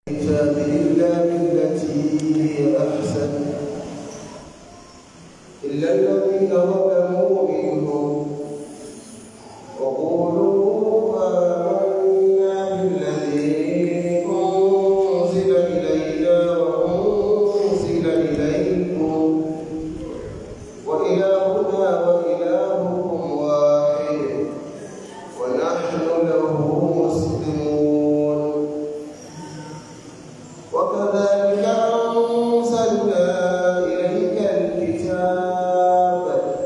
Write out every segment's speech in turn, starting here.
الكتاب إلا بالتي هي أحسن إلا الذين ظلموا منهم وقولوا آمنا بالذي أنزل إلينا وأنزل إليكم وإلهنا وإلهكم واحد ونحن له مسلمون وكذلك أنزلنا إليك الكتاب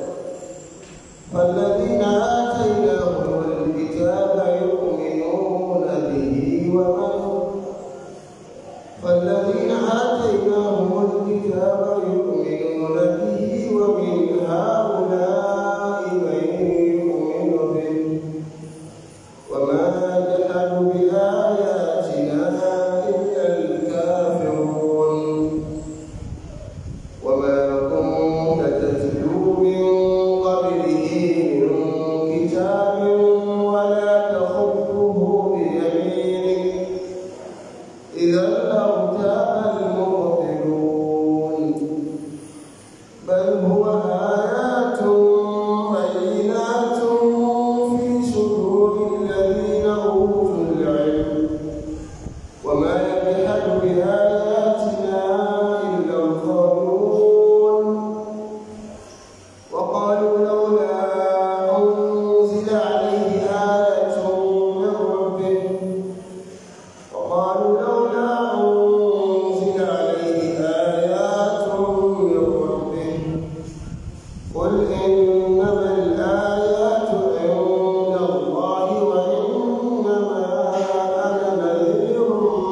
فالذين آتيناهم الكتاب يؤمنون به ومن فالذين آتيناهم الكتاب يؤمنون به ومن هؤلاء من يؤمن به وما يجحد بآياتنا إلا الكافرون وما كنت تتلو من قبله من كتاب ولا تخطه بيمينك إذا لارتاب المبطلون بل هو آيات بينات في صدور الذين أوتوا العلم وما يجحد بآياتنا إلا الظالمون وقالوا لولا أنزل عليه آية من ربه وقالوا لولا أنزل عليه آيات من ربه قل إنما الآيات عند الله وإنما أنا نذير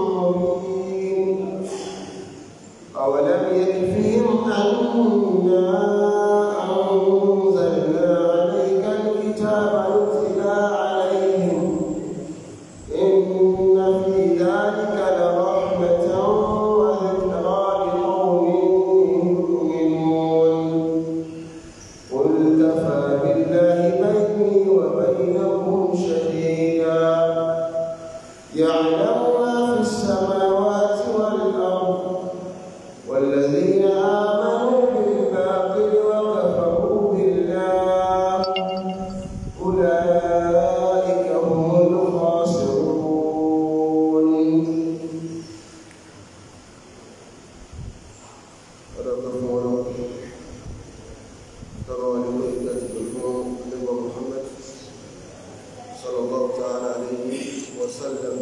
مبين أولم يكفهم أنا أنزلنا عليك الكتاب يتلى عليهم إن في ذلك لرحمة وذكرى لقوم يؤمنون قل كفى بالله بيني وبينكم شهيدا يعلم ما في السماوات والأرض والذين آمنوا بالباطل وكفروا بالله أولئك هم الخاسرون صدق ترى لوحدة الفون نبي محمد صلى الله تعالى عليه وسلم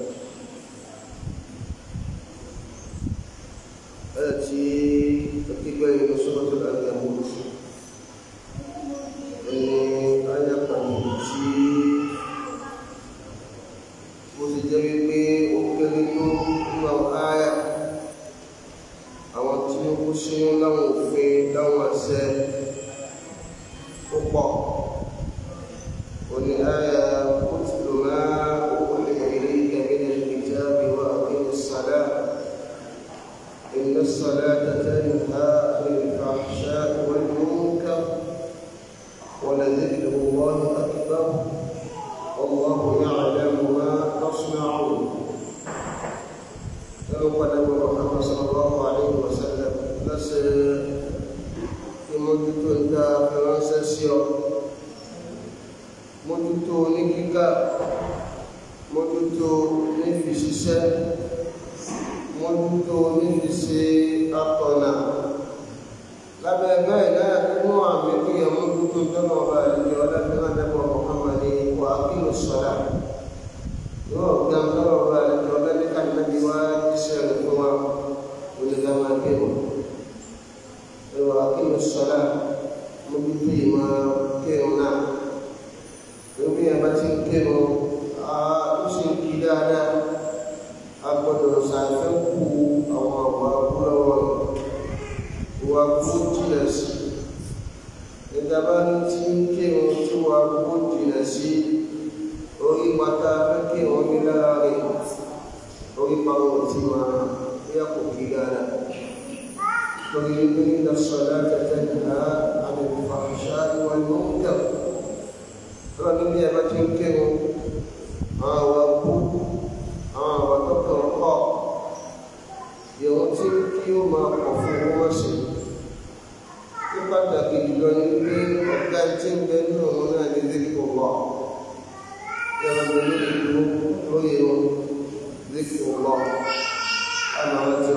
آتي كتاب سورة الأنكبوت إني آية قديمتي mo sì jẹ́ wípé ó kéré tó nínú àwọn ááyà àwọn tí ó kó sínú láwọn òfin láwọn àṣẹ ó pọ̀ òní ááyà ó ti lò máa ó lè rí ẹ̀mí الكتاب وأقيم الصلاة إن الصلاة تنهى عن الفحشاء والمنكر ولذكر الله أكبر والله يعلم ما تصنعون لو قال محمد صلى الله عليه وسلم بس ìmójútó ń dá fẹ́ránṣẹ́ sí ọ mójútó ní kíkà mójútó ní fi ṣiṣẹ́ mójútó ní fi ṣe atọ̀nà lábẹ́ bẹ́ẹ̀ náà nínú àmì tó yẹ mójútó tọ́nà ọba ìlú ọlọ́dún àdẹ́bọ̀ Muhammad wà kí ló sọ́dà yóò gbà tọ́nà ọba ìlú ọlọ́dún kàdínàbí wá iṣẹ́ rẹ̀ fún wa onígbà máa gbé wọn wà kí ló sọ́dà mójútó ìmọ̀ kírun náà lórí ẹ̀ bá ti ń kírun ó sì ń kí dáadáa a gbọ́dọ̀ ṣàfẹ́kù àwọn àwọn abúlọ́wọ́ ìwà kó jìnà sí ìjọba ní tí ń kírun tí wà kó jìnà sí orí pátá fẹ́ kírun ní láàrin orí pàwọn tí máa yá kò kí dáadáa torí wípé nígbà sọ̀dá tẹ̀tẹ̀ nìyà àmì ìfàṣà ìwà ìmọ̀ ń kẹ́ lọ́nà bí ẹ bá ti ń kírun àwọn àwọn kú àwọn àwọn tó kàn kọ́ ó máa pọ̀ fún owó wọ́n sí ní pàtàkì jùlọ ní pé ọ̀gá tí ń bẹ nínú òun náà ní dípò wà yàrá mi ní ìlú lóye wọn dípò wà àmà ọjọ́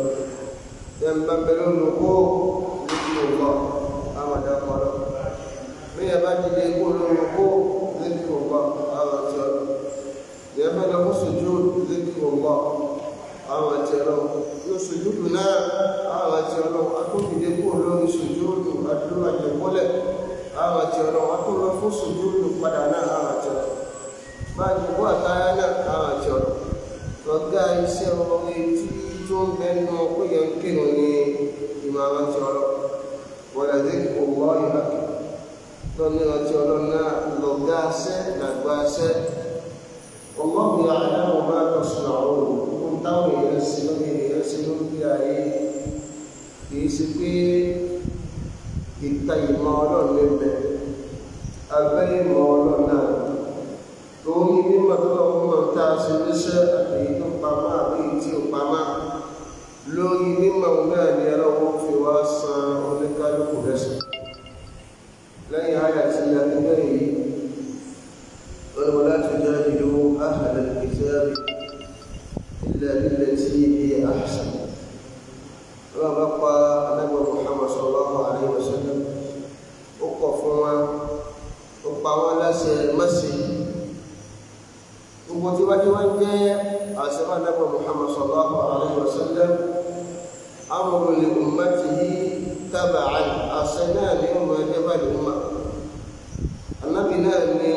yàrá bẹ lónìí kó dípò wà àmà dàpọ̀lọ́ bí yàrá dìde kó lónìí kó dípò wà àmà ọjọ́ yàrá lọ kó sojú dípò wà àwọn àti ọlọ́run yóò sojúdù náà àwọn àti ọlọ́run akókìdé kúrò lórí sojúdù àdúrà àjẹmọ́lẹ̀ àwọn àti ọlọ́run akólọ fún sojúdù padà náà àwọn àti ọlọ́run báyìí kó àtàyà náà àwọn àti ọlọ́run lọ́gá iṣẹ́ orí tí tó ń bẹnu péye ń kírun ní ìmọ̀ àwọn àti ọlọ́run wọ̀lẹ̀ dé kò wọ́ ìhà lọ́ní àti ọlọ́run náà lọ́gá iṣẹ́ làgbà iṣẹ́ ọlọ́run yàrá wọn bá tọ̀sùn àwọn òun táwọn èèyàn ṣe lórí èèyàn ṣe lórí ayé kìí ṣe pé ìta ìmọ̀ ọlọ́run lè bẹ̀ abẹ́ ìmọ̀ ọlọ́run náà lórí mímọ̀ tó lọ́wọ́ mọ̀ tá a ṣe níṣẹ́ àtẹ̀yí tó pamọ́ àbí tí ò pamọ́ lórí mímọ̀ náà ni ọlọ́wọ́ fi wá san oníkálukú lẹ́sẹ̀ lẹ́yìn àyà tí a ti bẹ̀rẹ̀ yìí ولا تجادلوا أهل الكتاب إلا بالتي هي أحسن وما بقى النبي محمد صلى الله عليه وسلم وقفوا وقفوا لا سيمسي gbogbo tí wájú wá ń jẹ́ àṣẹ́bà nẹ́bọ̀ Muhammad sallallahu alaihi wasallam amru li ummatihi taba'an àṣẹ náà ní ọmọ ẹgbẹ́ bá lè mọ́ anábì náà ní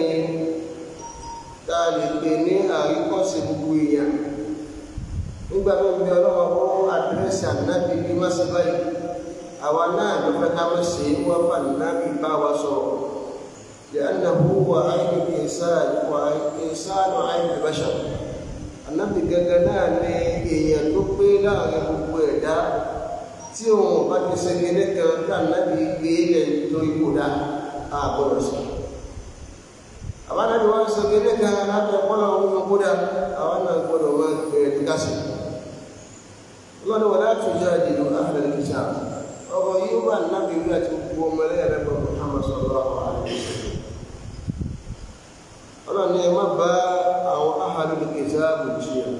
tá a lè pè ní àríkọ́sí gbogbo èèyàn nígbà tó ń bí ọlọ́wọ́ fún àdírẹ́sì ànábì bí má sí báyìí àwa náà ló fẹ́ ká má ṣe é wọ́n fà nábì bá wa sọ̀rọ̀ لأنه هو عين الإنسان وإنسان عين البشر ànábì gẹ́gẹ́ náà ní èèyàn tó pé láàrin gbogbo ẹ̀dá tí òun bá ti ṣe kéde kan tí ànábì gbé lẹ̀ nítorí kò dá àgbọ̀dọ̀ sí àwọn náà ni wọ́n sọ kéde kan láti ọpọlọ ohun kódà àwọn náà gbọ́dọ̀ máa gbẹ̀rẹ̀ ní kásì lọ́dọ̀ wọ́n láti jẹ́ àdìlú ahlul kitab ọ̀rọ̀ yìí wà nábì rí àti gbogbo ọmọ ẹlẹ́yà lẹ́gbọ̀n Muhammad sallallahu alaihi wasallam ọlọ́ni ẹ má bá àwọn ahlul kitab jiyàn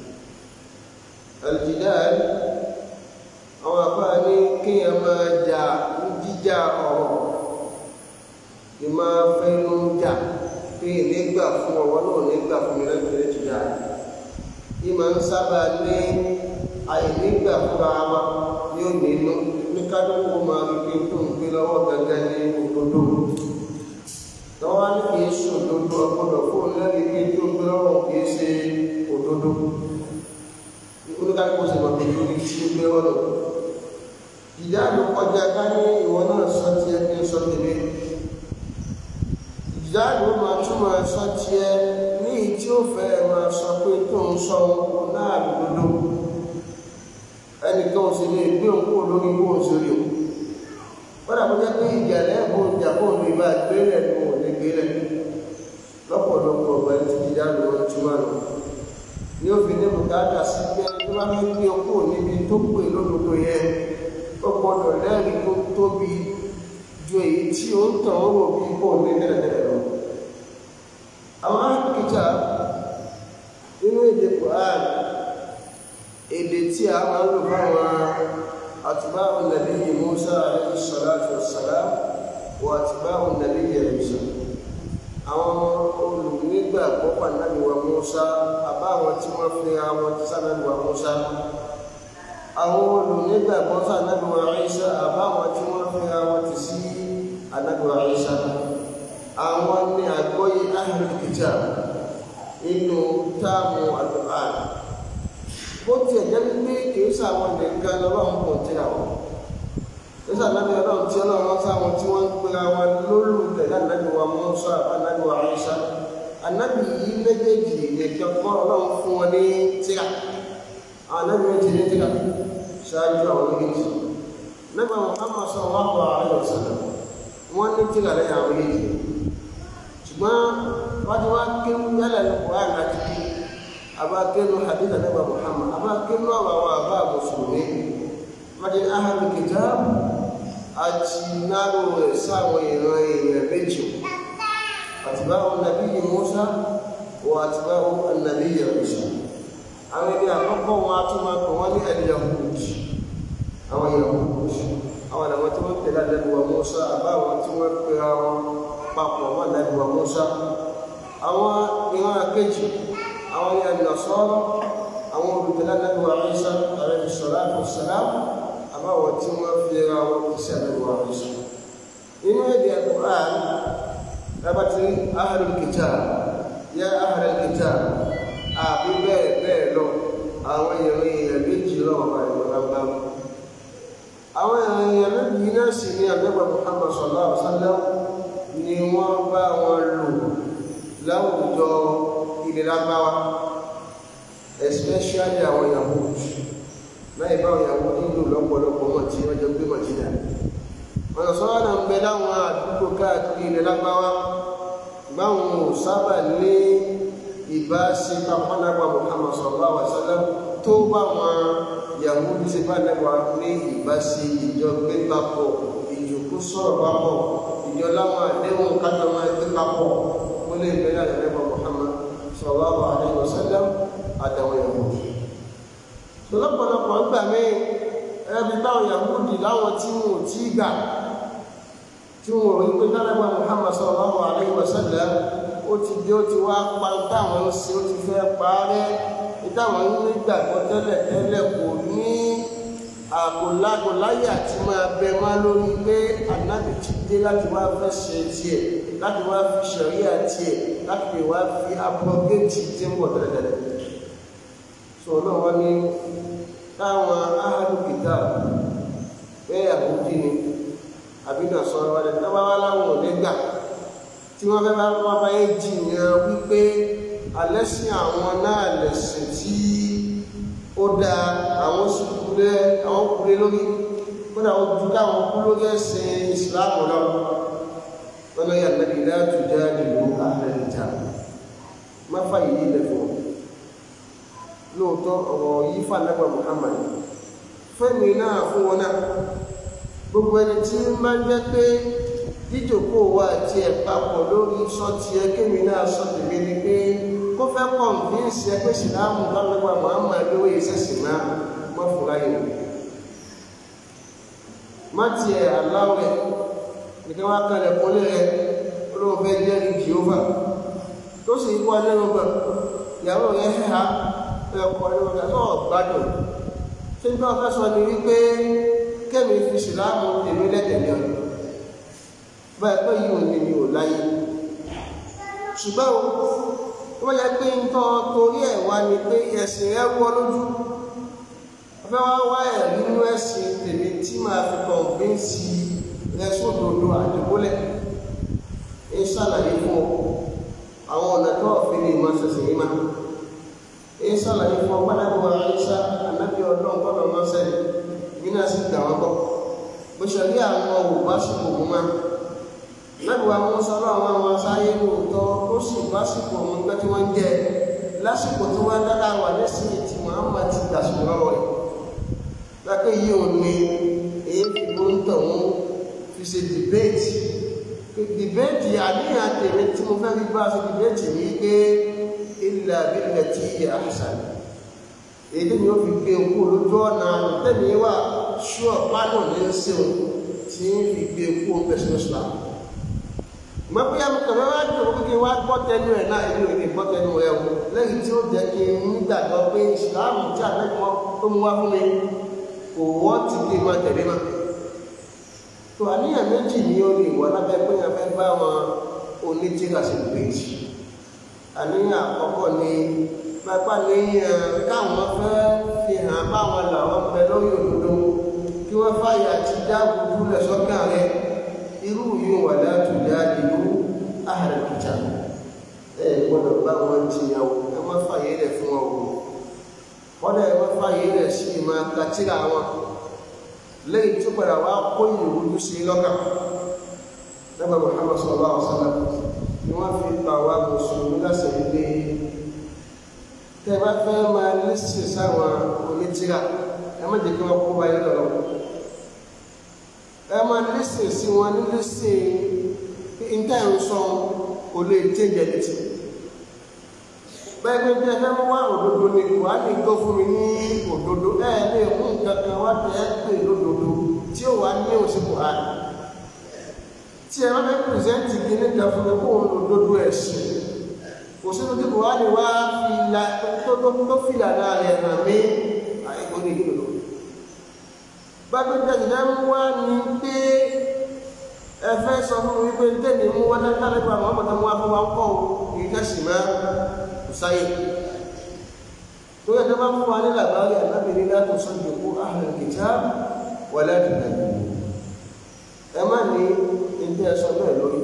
aljidal àwọn àbá ní kéèyàn máa jà ń jíjà ọ̀rọ̀ ìmá fẹ́nu jà pé nígbà fún ọwọ́ náà nígbà fún mi lẹ́gbẹ̀ẹ́ jìjà ìmọ̀ ń sábà ní àìnígbà fúnra wa ní ó nínú ní kádùkú máa rí pé tó ń gbé lọ́wọ́ gẹ́gẹ́ ní òdodo lọ́wọ́ ní kìí ṣe òdodo ọgbọ́dọ̀ fóun lẹ́rìí pé tó ń gbé lọ́wọ́ kìí ṣe òdodo oníkàkùn sì mọ̀ pé lórí tí ó gbé ọ̀nà ìjà ló kọjá ká ní ìwọ náà sọ tiẹ̀ kí n sọ tèmi ìjà ló máa túmọ̀ sọ tiẹ̀ ní tí ó fẹ́ máa sọ pé tó ń sọ ohun náà lòdòdó ẹnìkan ò sì lè gbé òun kúrò lórí bó ń sórí o wọ́n dàbí jẹ́ pé ìjà lẹ́ẹ̀bù ìjà kó lè bá gbélẹ̀ ní òun lè gbélẹ̀ lọ́pọ̀lọpọ̀ ọ̀gbà tí ìjà ló ń túmọ̀ lọ ní òfin ní bùkátà sí pé ẹni tó bá fẹ́ gbé okó níbi tó pè lódodo yẹn ó gbọdọ̀ lẹ́rìí tó tóbi ju èyí tí ó ń tàn ó rò bí kò ní tẹ́lẹ̀tẹ́lẹ̀ lọ. àwọn akíkà nínú èdè Quran èdè tí a máa ń lò fáwọn atba'u nabiyyi Musa alayhi salatu wassalam wa atba'u nabiyyi Isa àwọn olùnígbàgbọ́ pàdánù wa Musa àbá àwọn tí wọ́n fi àwọn tí sànàbí wa Musa àwọn olùnígbàgbọ́ sànàbí wa Isa àbá àwọn tí wọ́n fi àwọn tí sí ànàbí wa Isa àwọn ní àgbọ́yé ahlul kitab nínú táàmù al-Qur'an bó tiẹ̀ jẹ́ pé kìí sàwọn nìkan lọ́wọ́ kò tí àwọn nígbà náà ọlọ́run tí ọlọ́run sáwọn tí wọ́n ń pera wọn lólùtẹ̀lé ànábì wa Mùsá ànábì wa Ìsá ànábì yìí méjèèjì nìkan kọ́ ọlọ́run fún wọn ní tíra àwọn ànábì méjì ní tíra ṣáájú àwọn méjèèjì nígbà Muhammad sallallahu alaihi wasallam wọ́n ní tíra lẹ́yìn àwọn méjèèjì ṣùgbọ́n wọ́n ti wá kéwú yálà ní Kùránì àti kí abá kéwú hadith ànábì Muhammad abá kéwú àwọn àwọn àbá mùsùlùmí ní ahàlù kitab àti náró rẹ̀ sáwọn ìran èèyàn méjì àtibáwò nàbí yìí Musa wọ àtibáwò nàbí yìí Musa àwọn ẹni àkọ́kọ́ wọn a tún máa pè wọ́n ní al-Yahud àwọn Yahud àwọn àwọn tí wọ́n tẹ̀lé àdẹ́gbẹ̀wà Musa àbáwọn tí wọ́n pera wọn papọ̀ wọn àdẹ́gbẹ̀wà Musa àwọn ìran àkejì àwọn ní an-Nasara àwọn olùtẹ̀lé àdẹ́gbẹ̀wà Isa alayhi salatu wassalam àbáwọn tí wọ́n fi ra wọn kì í sí àdẹ́gbẹ̀wà Isa nínú èdè Al-Qur'an lábàtí ahlul kitab yá ahlul kitab àbí bẹ́ẹ̀ bẹ́ẹ̀ lọ àwọn èèyàn èèyàn méjì lọ́wọ́ bá ìrọ̀lágbá àwọn èèyàn méjì náà sì ní àgbẹ̀gbà Muhammad sallallahu alaihi wasallam ni wọ́n bá wọn lò láwùjọ ilẹ̀ lágbáwá especially àwọn Yahud láì bá àwọn Yahud nílò lọ́pọ̀lọpọ̀ wọn tí wọ́n jọ gbé Madina wọn sọ́wọ́n náà ń bẹ láwọn àdúgbò káàkiri ilẹ̀ lágbáwá báwọn ò sábà ní ìbáṣe pápánágbà Muhammad sallallahu alaihi wasallam tó bá wọn Yahudi ṣe bá nẹ́wà ní ìbáṣe ìjọ gbé papọ̀ ìjòkó sọ̀rọ̀ papọ̀ ìjọ láwọn àdéhùn kájọ máa gbé papọ̀ ó lè bẹ̀rẹ̀ àdẹ́gbà Muhammad sallallahu alaihi wasallam àtàwọn Yahudi tó lọ́pọ̀lọpọ̀ gbà mí ẹbí báwọn Yahudi láwọn tí wọn ò tí gbà tí wọn ò rí pé dálẹ́gbà Muhammad sallallahu alaihi wasallam ó ti dé ó ti wá pa táwọn ń ṣe ó ti fẹ́ parẹ́ táwọn ń nígbàgbọ́ tẹ́lẹ̀ tẹ́lẹ̀ kò ní àkòlágò láyé àti máa bẹ má lórí pé ànábì ti dé láti wá fẹ́ ṣe tiẹ̀ láti wá fi ṣẹ̀ríà tiẹ̀ láti lè wá fi abọ́gẹ́tì tí ń bọ̀ tẹ́lẹ̀tẹ́lẹ̀ sọ náà wọ́n ní táwọn ahàlùkìtà bẹ́ẹ̀ àbújí ni àbínà sọ̀rọ̀ wọlé tí wọ́n wá láwọn ò ní gbà tí wọ́n fẹ́ bá wọ́n bá yé jìyàn wípé alẹ́sìn àwọn náà lẹ̀sìn tí ó da àwọn sùkúlẹ̀ àwọn kúlẹ̀ lórí kódà ó ju káwọn kú lórí ẹ̀sìn ìsìláàmù lọ wọn lọ yà lẹ́bi láti já ìlú ààrẹ ìjà má fàyè yìí lẹ̀ fún lóòótọ́ ọ̀rọ̀ yìí fà lẹ́gbàá Muhammad fẹ́mi náà fún wọn náà gbogbo ẹni tí máa ń jẹ́ pé jíjòkó wa àti ẹ̀ papọ̀ lórí sọ́ọ̀tì ẹ kémi náà sọ́ọ̀tì mi ni pé kó fẹ́ kọ̀ǹfíǹsì ẹ pé sìláàmù lọ́lọ́gbà Muhammad lówó ìṣẹ̀sì náà má fún láyé mi. má tiẹ̀ aláwẹ̀ nìkan wá kalẹ̀ kólé rẹ olóhùn fẹ́ jẹ́rìí Jèhófà tó sì kó alẹ́ wọn gbà ìyàwó rẹ hẹ́ha ẹ̀ kọ́ ẹ̀ lọ́wọ́ tó gbádùn tí n bá fẹ́ sọ ni wípé kémi fi sìláàmù tèmi lẹ́tẹ̀lẹ́ ọ̀dọ́ báyìí pé yìí ò ní mi ò láyé ṣùgbọ́n wọ́n yẹ pé ń tọ́ torí ẹ̀ wá ni pé ẹ̀sìn rẹ̀ wọ́ lójú ọ̀fẹ́ wá wá ẹ̀ nínú ẹ̀sìn tèmi tí màá fi kọ̀ǹfíǹsì rẹ̀ sódodo àdìgúnlẹ̀ ń ṣàlàyé fún ọ àwọn ọ̀nà tó ọ̀fin ní ìmọ̀ ṣẹ̀ṣẹ̀ yìí máa ń ṣàlàyé fún ọ pátákó àìsà ànábì ọlọ́run kọ́nà máa ṣẹlẹ̀ bí náà sì gbà wọ́n kọ́ bó ṣe rí àwọn òwò sí òwò máa lẹ́gbẹ̀ẹ́ àwọn sọ́rọ̀ àwọn àwọn asáyé lóòótọ́ ó sì básìkò àwọn ẹgbẹ́ tí wọ́n ń jẹ lásìkò tí wọ́n dára wà lẹ́sìn tí Muhammad ti gbà sọ̀rọ̀ rẹ̀ lápẹ́ yìí ò ní èyí fi ló ń tọ̀ wọ́n fi ṣe dìbéètì dìbéètì àníyàn tèmi tí mo fẹ́ fi bá ṣe dìbéètì ní pé ilẹ̀ abilẹ̀ tí yẹ àṣà èyí ni ó fi gbé okú lójú ọ̀nà tẹ́mi wà ṣúọ̀ pánọ̀ ní ń ṣe tí ń fi gbé okú pẹ̀sìmẹ́sìlá mọ bí a kàn wá dùn kí n wá gbọ́ tẹnu ẹ̀ náà èmi ò lè gbọ́ tẹnu ẹ̀ o lẹ́yìn tí ó jẹ́ kí n nígbàgbọ́ pé ìsìláàmù tí àtẹ́kọ̀ọ́ tó mú wá fún mi kò wọ́ ti kí n máa tẹ̀lé ma. tó àníyàn méjì ni ó lè wọ lábẹ́ pé a fẹ́ bá wọn onítìrà sí ìgbéjì. àníyàn àkọ́kọ́ ni pápá ní káwọn fẹ́ fi hàn báwọn làwọn bẹ lórí òdodo kí wọ́n fàyà ti dáàbò dúlẹ̀ sọ́kàn rẹ̀ irú yìí wà láti jáde ló ààrẹ kìjà ẹ gbọ́dọ̀ bá wọn jiyàn o ẹ má fàyè rẹ fún wọn o kọ́dà ẹ má fàyè rẹ sí ìmọ̀ akatira wọn lẹ́yìn tó padà wá kó ìrújú sí lọ́kàn lẹ́gbẹ̀ẹ́ Muhammad sallallahu alaihi wasallam ni wọ́n fi pa wá mùsùlùmí lásẹ̀ ilé tẹ́ bá fẹ́ máa lẹ́sìn sáwọn onítìrà ẹ má jẹ́ kí wọ́n kó báyìí lọ́wọ́ ẹ máa lẹ́sìn sí wọn ní lẹ́sìn níta ẹ̀ ń sọ kò lè jẹ́jẹ́ létí bẹ́ẹ̀ bí ẹ fẹ́ mú wá òdodo ni wà á lè gbọ́ fún mi ní òdodo ẹ lè mú nǹkan kan wá tẹ́ ẹ pè lódodo tí ó wà ní òsìkò àná tí ẹ bá fẹ́ pìrìsẹ́ǹtì kí ní ìjà fún mi kó òdodo ẹ̀sìn kò sínú tí kò wá lè wá fìlà tó fìlà náà rẹ̀ hàn mí àìkú ní ìlú bágbẹ́gbẹ́ ìdá mú wá ní pé ẹ fẹ́ sọ fún mi pé tẹ́lẹ̀ mú wá dáadáa nípa àwọn ọmọdé mú wá fún wa ń kọ́ ìkẹ́sì máa kò sáyé tó yẹ kí wọ́n fún wa ní làbárí àlábìrin látò sọ́jọ́ kó ahlul kitab wala tàbí ẹ má ní ilé ẹsọ bẹ́ẹ̀ lórí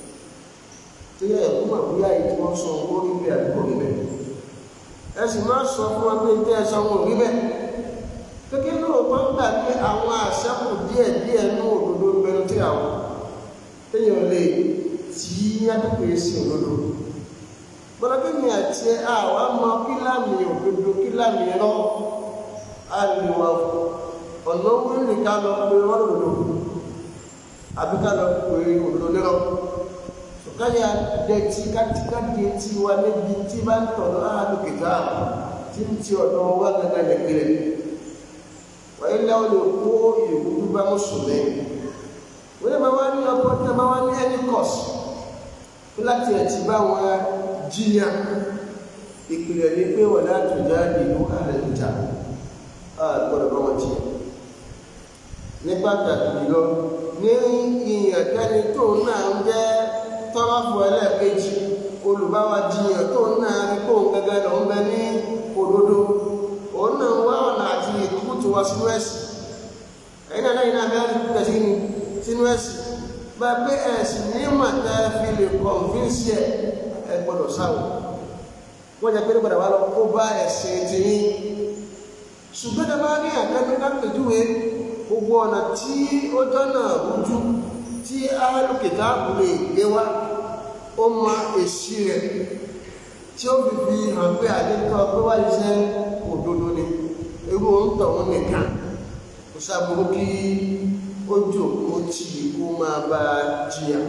tó yẹ ẹ̀kú mà bóyá èyí tí wọ́n sọ owó rí bẹ́ẹ̀ àdúgbò rí bẹ́ẹ̀ ẹ sì má sọ fún wọn pé ilé ẹsọ wọn ò rí bẹ́ẹ̀ kékeré lóòótọ́ ń gbà pé àwọn àṣẹ́kù díẹ̀ díẹ̀ ní òdodo ń bẹnu tí àwọn téèyàn lè tí yàtọ̀ sí òdodo gbọ́dọ̀ mi àti àwa mọ kíláàmì òdodo kíláàmì rọ àlùwà ọ̀nà wíìlì ká lọ pé wọ́n lòdò àbí ká lọ pé òdodo nírọ̀ káyà dẹ̀tí kátikáti tí wa níbi tí bá ń tọ̀ lọ́wọ́ àlùkìtà tí ń ti ọ̀dọ̀ wa gẹ́gẹ́ lẹ́gbẹ̀rẹ̀ wọ́n ilé wọn lè kó ìwúdú bá mùsùlùmí wọ́n yẹ máa wá ní ọkọ̀ tí a máa wá ní ẹni kọ̀ọ̀sì láti ẹ̀ ti bá wọn jiyàn ìpìlẹ̀ ní pé wọ́n láti jáde ìlú àrẹ̀lúta àgbọ̀dọ̀ bá wọn jiyàn ní pàtàkì jùlọ ní ìyàn tẹ́ni tó náà ń jẹ́ tọ́lọ́fù ẹlẹ́ẹ̀kejì olùbáwa jiyàn tó náà rí kó gẹ́gẹ́ lọ ń bẹ ní òdodo òun náà wá ọ̀nà àti ìkútù wa sínú ẹ̀sìn ẹ̀yìn náà lẹ́yìn náà bẹ́ẹ̀ rí kúkẹ́ sínú ẹ̀sìn bá pé ẹ̀sìn ní màtá fi lè kọ̀ǹfíǹsì ẹ̀ ẹ gbọ́dọ̀ sáwọ̀ wọ́n jẹ́ pé ní padà wá lọ kó bá ẹ̀sìn ti yín ṣùgbọ́n tó bá rí àkẹ́kọ̀ọ́ lápèjúwe gbogbo ọ̀nà tí ó jọ́nà rújú tí alùkìtà lè gbé wá ó mọ èsì rẹ̀ tí ó fi fi hàn pé àdétọ́ pé wá iṣẹ́ òdodo ni ewu ń tọ̀ wọn nìkan kò sábúrú kí ó jòkó tí kó máa bá jiyàn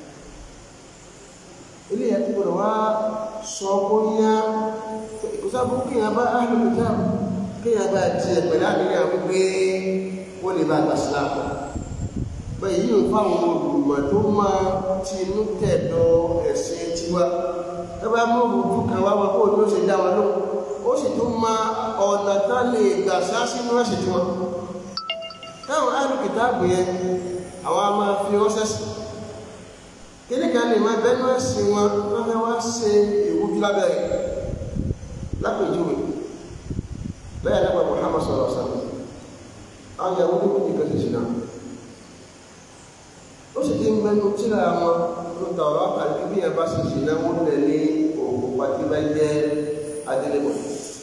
ilé yẹn ti gbọdọ̀ wá sọ bóyá kò sábúrú kí yẹn bá alùkìtà kí yẹn bá jiyàn pẹ̀lú àníyàn wípé wọ́n lè bá gbà síláàpù bẹ́ẹ̀ yìí ń fáwọn olùmọ̀ tó máa ti inú tẹ̀dọ̀ ẹ̀sìn tiwa ẹ bá mú òrùjú kan wá wọn kó ló ṣe dá wọn lóhùn ó sì tún ma ọ̀nà tá lè gbà sá sínú ẹ̀sìn tiwọn táwọn alùkìtàbù yẹn àwọn a máa fi ránṣẹ́ sí kíní kan lè máa bẹ́nu ẹ̀sìn wọn wọ́n fẹ́ wá ṣe ìwújú lábẹ́rẹ́ lápèjúwe bẹ́ẹ̀ lẹ́gbẹ̀ẹ́ Muhammad sallallahu alaihi wasallam àwọn ìyàwó ní kúndì kan ṣe náà ó sì ti ń mẹ́nu tíra wọn ló ta ọ̀rọ̀ àkàlẹ́ bí ẹ bá ṣe ṣe náà wọ́n lẹ̀ ní òkú pàtí bá jẹ́ adélébọ̀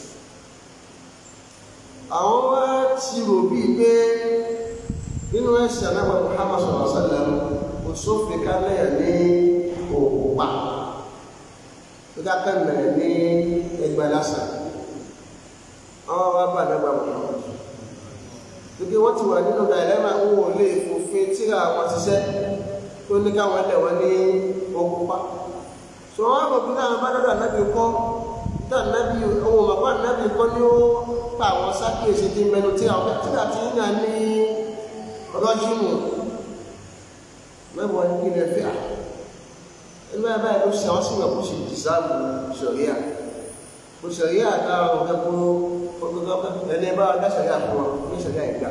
àwọn wá ti rò bíi pé nínú ẹ̀sìn anábà Muhammad sallallahu alaihi wasallam kò sófin ká lẹ́yà ní òkú pa tó ká kẹ́ mẹ́rẹ̀ ní ẹgbẹ́ lásán àwọn wá bá anábà Muhammad gbogbo wọn ti wà nínú dàìlẹ́mà ń wò lè fòfin tíra wọn ṣiṣẹ́ tó ní káwọn ẹlẹ́ wọn ní ogun pa so wọn kò bí táwọn bá dọ́dọ̀ ànábì kọ́ tá ànábì ohun bàbá ànábì kọ́ ní ó pa àwọn sákèsì tí mẹnu tíra wọn tíra tí ń yàn ní rọ́júmù mẹ́wàá ní ilẹ̀ fíà ẹgbẹ́ báyìí ló ṣe àwọn sí ìwọ̀n kó ṣe dìsáàbù ṣọ̀ríà kò ṣọ̀ríà táwọn ọ̀gá kó ẹni bá dá ṣọ̀ríà fún wọn ní ṣọ̀ríà ìgbà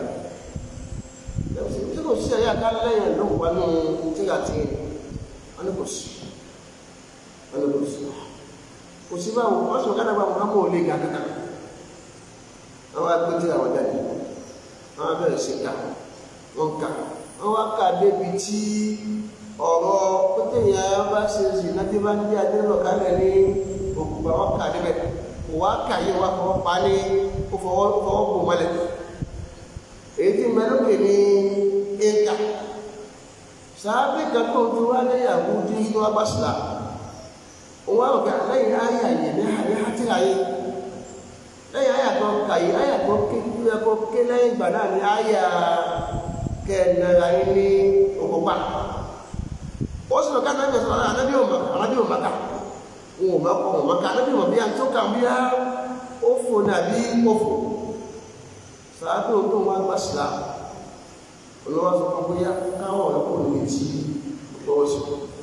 tí kò sí ẹ̀yà ká lẹ́yìn ló wà ní tíra tí wọ́n ní kò sí wọ́n ní kò sí kò sí báwo wọ́n sọ kádàgbà Muhammad olè ga kankan àwọn agbé tíra wọn jáde wọ́n bẹ̀rẹ̀ sí ká wọ́n ká wọ́n wá ká débi tí ọ̀rọ̀ pétéyàn bá ṣe ṣìnà tí bá ń jẹ́ adélọ̀ kálẹ̀ ní òkùnkùn àwọn ká débẹ̀ kò wá ká yé wá fọwọ́ pa ní ó fọwọ́ bò mọ́lẹ̀ èyí tí mẹ́lókè ní ẹ̀ka sàábì kan tó ti wá léyàwó tí inú wa bá sílá òun wá òkè lẹ́yìn ayé àyè ní àyè àti àyè lẹ́yìn àyà tó kàyí àyà tó ké kí ẹ kó ké lẹ́yìn ìgbà náà ni àyà kẹ́ẹ̀nara yín ní òkúpa ó sì lọ ká náà bẹ̀rẹ̀ anábì òmà anábì òmà ká wọn ò má kọ òmà ká anábì òmà bí i àti tó kà bí i ó fò nàbí ó fò sàádó tó wọn gbà sílá olówó sọ fún bóyá káwọn ọ̀rẹ́ kò ní ti lọ́wọ́ sí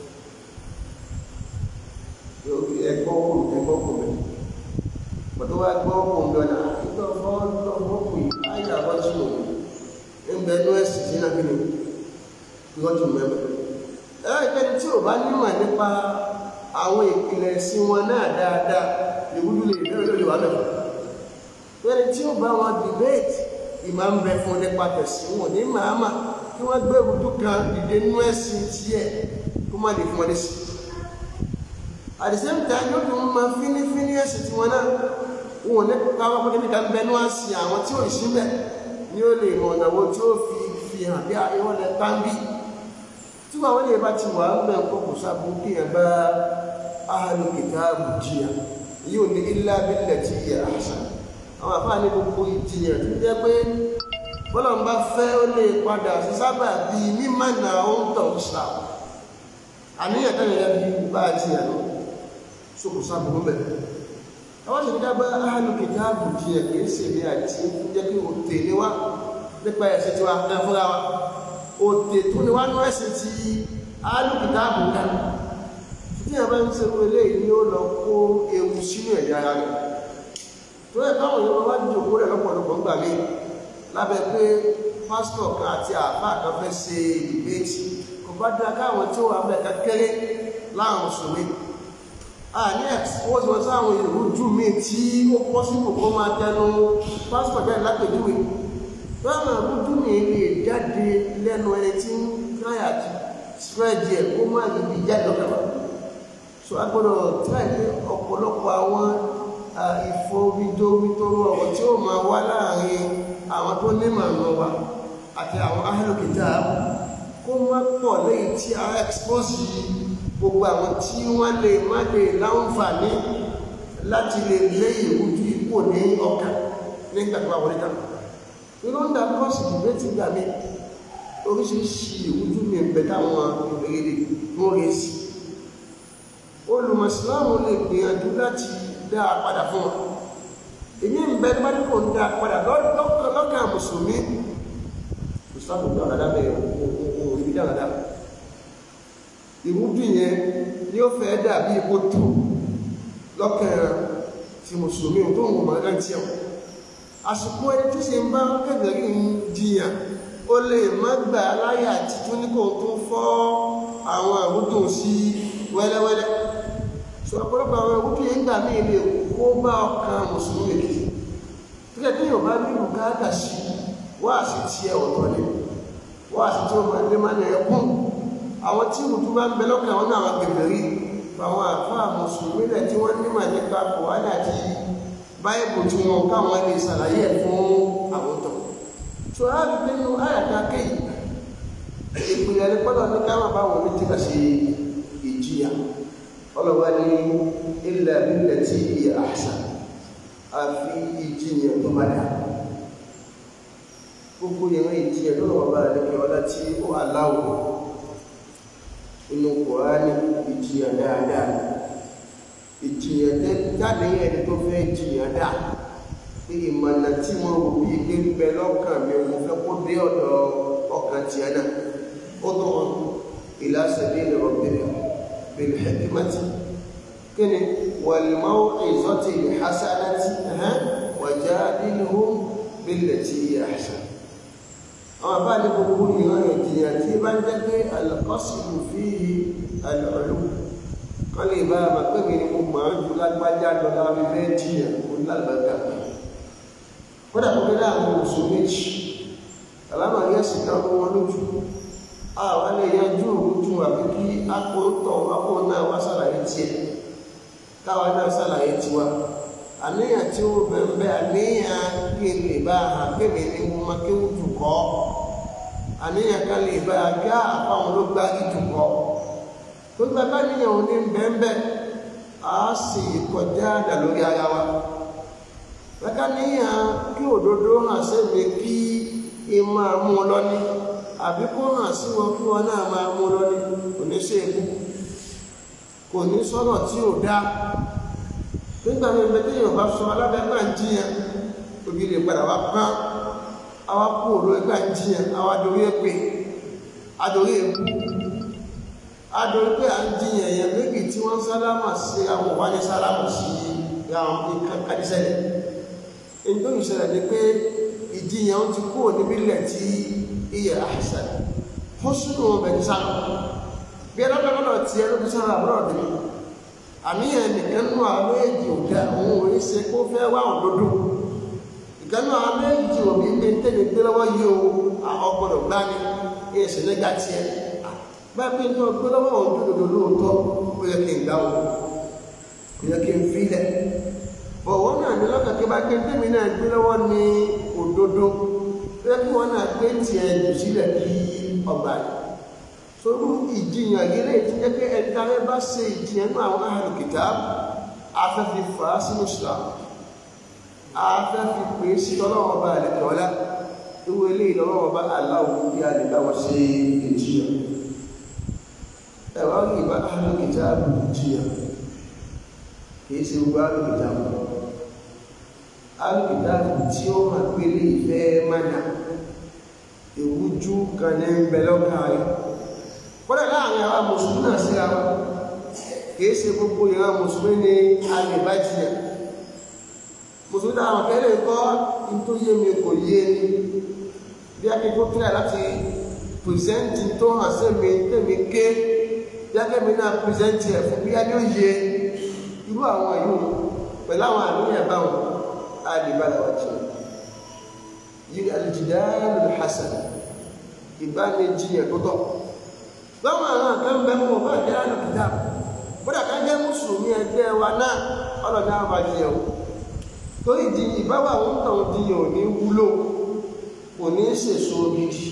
ẹgbọ́ kò ẹgbọ́ kò mẹ́ pọ̀tọ́ wá gbọ́ kò ń dọ́nà nígbà fọ́ lọ́wọ́ kò yí ayé àwọn tí mo ń bẹ ní ẹ̀sì sí náà kíni lọ́jọ́ mẹ́mẹ́ ẹ̀rọ ìpẹ́ni tí ò bá nímọ̀ nípa àwọn ìpìlẹ̀ sí wọn náà dáadáa ìwúlú lè bẹ̀rẹ̀ lórí wa mẹ́fà ẹni tí ó bá wọn debate ìmọ̀ ń bẹ fún nípa tẹ̀sí wọn ní màámà kí wọ́n gbé ìrújú kan dìde nínú ẹ̀sìn tiẹ̀ kó má lè fún wọn lẹ́sìn at the same time yóò tún máa fínífíní ẹ̀sìn tí wọn náà wọn ò ní káwọn pé níbi kan bẹnu àsì àwọn tí ò ní síbẹ̀ ni ó lè mọ ọ̀nà wo tí ó fi fi hàn bí wọ́n lẹ pàmbí tí wọn lè bá ti wà ń bẹ̀ kó kò sábò kí ẹ bá ahlu kitabu jìyà yóò ní illa billati hiya ahsan àwọn àfáà ní gbogbo ìjìyàn tó jẹ́ pé bọ́lá ń bá fẹ́ ó lè padà sí sábà bí mímọ̀ náà ó ń tọ̀ islam àníyàn tẹ́lẹ̀ yẹn bí bá a jìyàn lọ sókò sábùrú mẹ́ àwọn sì dá bá ahlu kitabu jìyàn kìí ṣe ní àti jẹ́ kí o tèlé wá nípa ẹ̀sìn tí wa ẹ fúnra wa o tè tó ní wá nú ẹ̀sìn tí ahlu kitabu ká tí yẹn bá ń ṣe wọlé yìí ni ó lọ kó ewu sínú ẹ̀yà ara rẹ̀ tó yẹ káwọn yóò wá ní òkú rẹ̀ lọ́pọ̀lọpọ̀ gbà mí lábẹ́ pé pásítọ̀ kan àti àáfà kan fẹ́ ṣe ìbéètì kò bá dá káwọn tí ó wà mẹ́ta kéré láwọn mùsùlùmí àní ẹ̀kọ́ tí wọ́n sáwọn ìrújú mi tí ó pọ́ sínú kó máa tẹnu pásítọ̀ jáde lápèjúwe báwọn ìrújú mi lè jáde lẹ́nu ẹni tí ń káyà spread yẹ kó má lè jáde lọ́kàwá so agbọ́dọ̀ tíráì pé ọ̀pọ̀lọpọ̀ àwọn ìfowópamítóró ọ̀rọ̀ tí ó máa wá láàrin àwọn tó ní màmá wa àti àwọn ahlu kitab kó má pọ̀ lẹ́yìn tí a expose gbogbo àwọn tí wọ́n lè má lè láǹfààní láti lè lé ìrújú ipò ní ọkà nígbà tó àwọn oníkà nínú ń da kọ́ọ̀sì ìgbé ti gbà mí oríṣiríṣi ìrújú mi ń bẹ táwọn ìrèrè tó rè sí olùmọ̀sílámù lè gbìyànjú láti dá a padà fún wọn èmi ń bẹ nígbà tí kò ń dá a padà lọ́kàn mùsùlùmí mùsùlùmí bí ọ̀dàdà bẹ̀rẹ̀ òòrùn bí ọ̀dàdà ìrújú yẹn ni ó fẹ́ dàbí ipò tó lọ́kàn ti mùsùlùmí tó ń wọ̀n máa ń tiẹ̀ àsìkò ẹni tí ṣe ń bá kẹ̀kẹ́ ń jiyàn ó lè má gbà láyà títún ní kò tó fọ́ àwọn àrúdù sí wẹ́lẹ́wẹ́lẹ́ so ọ̀pọ̀lọpọ̀ àwọn ẹ̀wùdú yẹn gbà mí lè kó bá ọkàn mùsùlùmí èkìtì tíkẹ́ tí yóò bá ní bùkátà sí wáàsí tí ẹ ọ̀tọ̀ ni wáàsí tí ó máa lé máa ní ẹkún àwọn tí ìrùtú bá ń bẹ lọ́kàn àwọn náà àwọn gbèbèrè àwọn àfáà mùsùlùmí rẹ̀ tí wọ́n nímọ̀ nípa kòwádà àti báyìbù tí wọn káwọn lè ṣàlàyé ẹ̀ fún àwọn tó so a rí nínú àyàká kéyìí ìpìlẹ̀ ní pọ́lọ̀ ní káwọn báwọn ní tí kà sí ìjìyà ọlọ́wà ní ilẹ̀ ilẹ̀ tí ìyẹ àṣà àfi ìjìyà tó máa dà gbogbo ìran ìjìyà tó lọ́wọ́ bá rẹ̀ kí ọlá tí ó aláwọ̀ inú kòránì ìjìyà dáadáa ìjìyà jáde ẹni tó fẹ́ jìyà dáa pé ìmọ̀nà tí wọ́n wò bí ilé ń bẹ lọ́kàn mi mo fẹ́ kó dé ọ̀dọ̀ ọkàn tiẹ̀ náà ó tó wọn ila sabil rabbika bil hikmati kíni wal maw'izati al hasanati wajadilhum billati hiya ahsan àwọn àbá ní gbogbo ìran ìjìyà tí bá ń jẹ́ pé al-qasdu fihi al-'ulu kan lè bá àmà pé mi ni mo máa ń ju lágbájá lọ́la mi fẹ́ jìyà kó lágbàgà kódà kó kí láàrin oṣù méjì àlámà rí ẹ̀sìn kan kó wọn lójú àwọn lè yanjú òrùjú àbí kí akó tọ̀ akó náà wá sàlàyé tiẹ̀ káwa náà sàlàyé tiwa àníyàn tí ó bẹ̀rẹ̀ àníyàn kí n lè bá a kí mi ni mo máa kéwù jù kọ́ àníyàn kan lè bá a kí àfáwọn ló gbá jù kọ́ tó gba bá níyàn ò ní bẹ́ẹ̀ á sì kọjá dà lórí ara wa lẹ́ka níyàn kí òdodo hàn sẹ́mi kí ẹ máa mú un lọ́ní àbí kó hàn sí wọn kí wọn náà máa mú un lọ́ní kò ní ṣe èkú kò ní sọ́nà tí ò dá nígbà mi bẹ téèyàn bá sọ alábẹ́gbà ń jiyàn òbí lè padà wá pán àwa kú òru ẹgbà ń jiyàn àwa dorí èpè adorí èkú adorí pé à ń jiyàn èèyàn méjì tí wọ́n sálámà sí àwọn òwádìí sálámà sí àwọn ìkàkàdísẹ́lẹ̀ èyí tó ìṣẹ̀lẹ̀ ni pé ìjiyàn ti kúrò níbi ilẹ̀ tí iyẹ̀ àṣà ó sínú ọmọ ẹni sáà bí ẹlọ́dọ́gbọ́dọ̀ tí ẹ ló fi sára àbúrò ọ̀dẹ́ àníyàn nìkan nù àwọn méjì ò dá òun ò ní ṣe kó fẹ́ wá òdodo ìkànnì àwọn méjì ò ní gbé tẹ́lẹ̀ gbé lọ́wọ́ yìí o ọgbọ́dọ̀ gbá ní èsì nígbà tiẹ̀ bá bí ní ọgbẹ́ lọ́wọ́ òdodo lóòótọ́ ó yẹ kí n gbá wọn ó yẹ kí n filẹ̀ ọ̀wọ́ náà ní lọ́kàn kí bá gbé tẹ́mi náà gbé lọ́wọ́ ní òdodo ó yẹ kí wọ́n náà gbé tiẹ̀ jù sílẹ̀ kí ọgbà yìí torí ìjìyàn yìí lè ti jẹ́ pé ẹni tá a bá ṣe ìjìyàn náà àwọn ahlu kitab afẹ́fi fà á sínú Islam afẹ́fi pè é sí ọlọ́wọ́ bá àlẹ́kẹ́ ọlá ìwé ilé ìlọ́wọ́ bá aláwọ̀ bí a lè bá wọn ṣe ìjìyàn ẹ̀wọ́n rí ìbá ahlu kitab ìjìyàn kìí ṣe gbogbo ahlu kitab ahlu kitab tí ó máa pélé ìfẹ́ mánà ìwújú kan ní ń bẹ lọ́kàn rẹ̀ kọ́lẹ̀ láàrin àwọn mùsùlùmí náà sí ara kìí ṣe gbogbo ìran mùsùlùmí ní alìbájìyà mùsùlùmí náà àwọn kẹ́lẹ̀ kọ́ in tó yé mi kò yé ni bí a kí tó kílẹ̀ láti pìrìsẹ́ntì tó hàn sí mi tèmi ké bí a kẹ́mi náà pìrìsẹ́ntì ẹ̀ fún bí a ní ó yé irú àwọn yìí pẹ̀lú àwọn àníyàn báwọn alìbájìyà yìí alìjìdáàlù hasan ìbánijiyàn tó tọ́ lọ́wọ́ àwọn kan bẹ mọ́ bá jẹ́ àlùkìdá bódà ká jẹ́ mùsùlùmí ẹgbẹ́ wa náà ọlọ́dẹ àwọn bá jẹ́ o tó ìdí ìbáwà ń tàn diyàn ò ní wúlò kò ní sèso gidi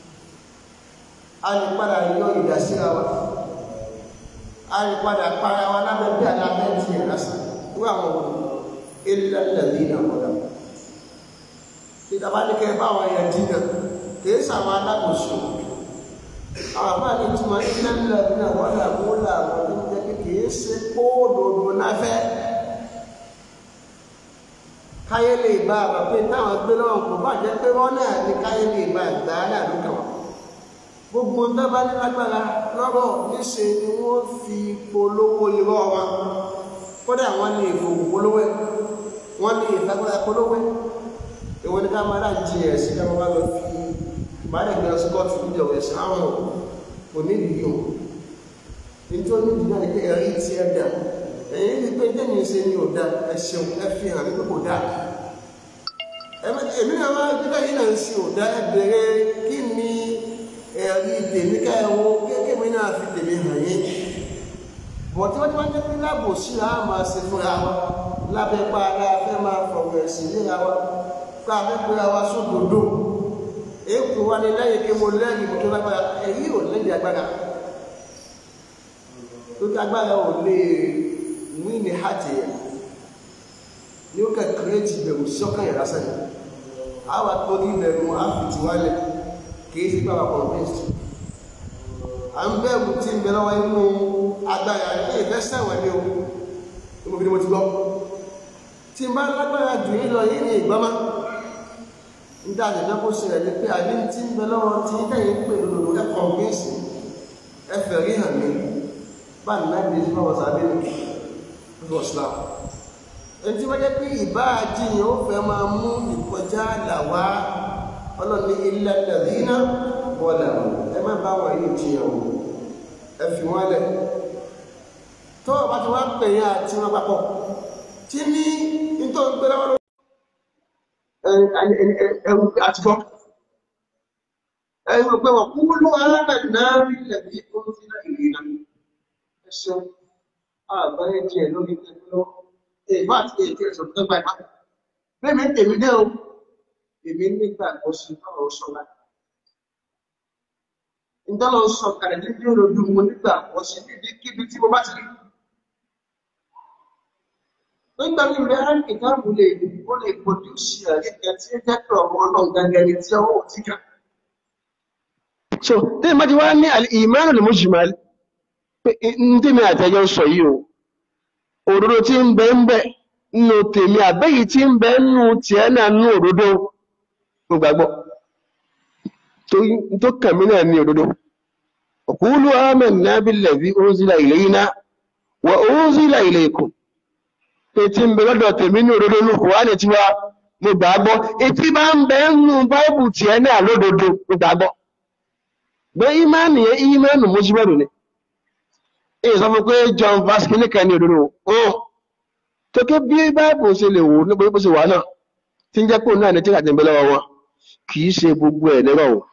a lè padà yọ ìdásíra wa a lè padà para wa lábẹ́ bí alábẹ́ tiẹ̀ lásán wọ́n àwọn ọmọ ilẹ̀ lẹ́bí ìdàmọ́dà ìdàbánikẹ́ báwọn ẹ̀yà dínà kìí sàwọn alákòóso àwọn àbá ní tí wọ́n ń lọ ní àwọn ọ̀làwọ́ làwọn tó ń jẹ́ pé kìí ṣe kóòdòdó náfẹ́ káyé lè bá àbá pé táwọn gbé lọ́wọ́ kò bá jẹ́ pé wọ́n náà ní káyé lè bá ìgbà aláàlúkà wọn gbogbo ń dábàá ní lágbára lọ́rọ̀ níṣe ni wọ́n fi polówó irọ́ wọn kódà wọ́n lè fòwò polówó wọ́n lè fagbára polówó ìwọ ni ká máa dá jí ẹ̀sìn ká máa lọ fi ìbádẹ́gbẹ̀ ọsíkọ́tù níjọba ẹ̀sìn àwọn onídìí o nítorí onídìí náà ní pé ẹ̀rí tí ẹ dà ẹ̀yìn ní pé jẹ́mi ṣe ní ọ̀dà ẹ̀ṣẹ̀ ẹ fi hàn wípé kò dáa èmi náà máa gbígbà yìí náà ń ṣe ọ̀dà ẹ bẹ̀rẹ̀ kí ni ẹ̀rí tèmi ká ẹ̀wọ̀ kéèkémi náà fi tèmi hàn yín bọ̀ tí wọ́n ti wọ́n jẹ́ pé láàbò sí ra máa ṣe fúnra wa lábẹ́ pa ara fẹ́ máa fọ̀rọ̀ ẹ̀sìn léra wa ká fẹ́ pé ara sódòdó èkó wa ni lẹ́yìn kí mo lẹ́yìn mo tó lágbára èyí ò lẹ́yìn agbára lókè agbára ò lè mú ní hàtì yẹn ní ó kẹ́ kírẹ́tì ìbẹ̀rù sí ọkàn yẹn lásán yẹn àwọn akpọ́dí ìbẹ̀rù àfìtì wálẹ̀ kìí sí bàbá convinced à ń bẹ̀rù tí ń bẹ lọ́wọ́ inú agbára ní ìfẹ́ sẹ́wọ̀n ní o ní mo fi ní mo ti gbọ́ tí n bá lágbára jù yín lọ yín ní ìgbọ́mọ́ nígbà àjẹjọ́ kó ṣẹlẹ̀ ní pé àbí tí ń bẹ lọ́wọ́ tí tẹ̀yìn pè lòlò ẹ convince ẹ fẹ́ rí hàn mí bá ní náà bí bá wọ́n sábẹ́ ní ọdún islam ẹni tí wọ́n jẹ́ pé ìbá àjíyàn ó fẹ́ máa mú ìkọjá làwá ọlọ́ni ilẹ̀ lẹ́dínà bọ́ọ̀lá ẹ má bá wọn yìí jiyàn o ẹ fi wọn lẹ̀ tó o bá ti wá pè yín àti wọn papọ̀ tí ní nítorí pé lọ́wọ́ ẹ̀rù àtìgbọ́ ẹ̀rù pé wọ́n kú ló alábẹ̀ náà rí lẹ̀bí ó ti náà ìrìnà ẹ̀ṣẹ́ àbáyé díẹ̀ lórí ẹgbẹ́ èèmọ́ àti èdè ẹ̀sọ̀ tó gbà ìpá bẹ́ẹ̀ mi tèmi dé o èmi nígbà kó sí ọ̀rọ̀ sọ́lá ìdánlọ́ sọ kàrẹ̀ ní bí olójú mo nígbà kó sí níbi kíbi tí mo bá ti rí nígbà tí ìrẹ́ àìkìtàbù lè ó lè pòdúsì àríkẹ́ tí ó jẹ́ pé ọmọ ọlọ́run gangan ni tí ọwọ́ ti kà so tí ìmọ̀ ti wá ní ìmọ̀ràn lè mú jùmọ̀ pé ní tí mi àtẹ́jọ́ sọ yìí o òdodo tí ń bẹ ń bẹ nínú tèmi àbẹ́yìí tí ń bẹ nínú tiẹ̀ náà nínú òdodo mo gbàgbọ́ tó kàn mí náà ní òdodo qulu amanna billadhi unzila ilayna wa unzila ilaykum pé tí ń bẹ lọ́dọ̀ tèmi ní òdodo ní Kùránì tí wá mo gbàgbọ́ etí bá ń bẹ nínú báìbù tiẹ̀ náà lódodo mo gbàgbọ́ gbé ìmánì yẹn ìmánì mujmalu ni èyí sọ fún pé John Vasco nìkan ní òdodo ó tó ké bí báìbù ṣe lè wò nípa bó ṣe wà náà tí ń jẹ́ pé òun náà ní tí àti ń bẹ lọ́wọ́ wọn kì í ṣe gbogbo ẹ̀ lẹ́rọ̀ o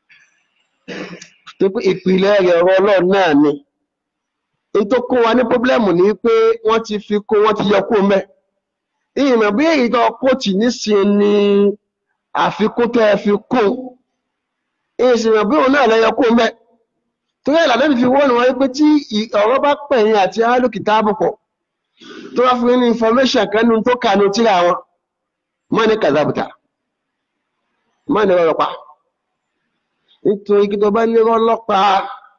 tó pé ìpìlẹ̀ rẹ̀ ọ̀rọ̀ ọlọ́run náà ni n tó kó wa ní pọ́blẹ́mù ni pé wọ́n ti fi kó wọ́n ti yọ kó mẹ́ ìmọ̀ bí èyí tó kóòtù nísìnyí ni àfikún tẹ́ ẹ fi kún ìsìnmọ̀ bí òun náà lẹ́yọ kó mẹ́ torí ìlànà fi wọ́n wọ́n pé tí ọ̀rọ̀ bá pẹ̀yìn àti alókìtàbù pọ̀ tó wá fún ní information kan nínú tó kà ní tíra wọn mọ́ ní kàzàbùtà mọ́ ní rọrọ̀ pa nítorí kí tó bá ní rọlọ́pàá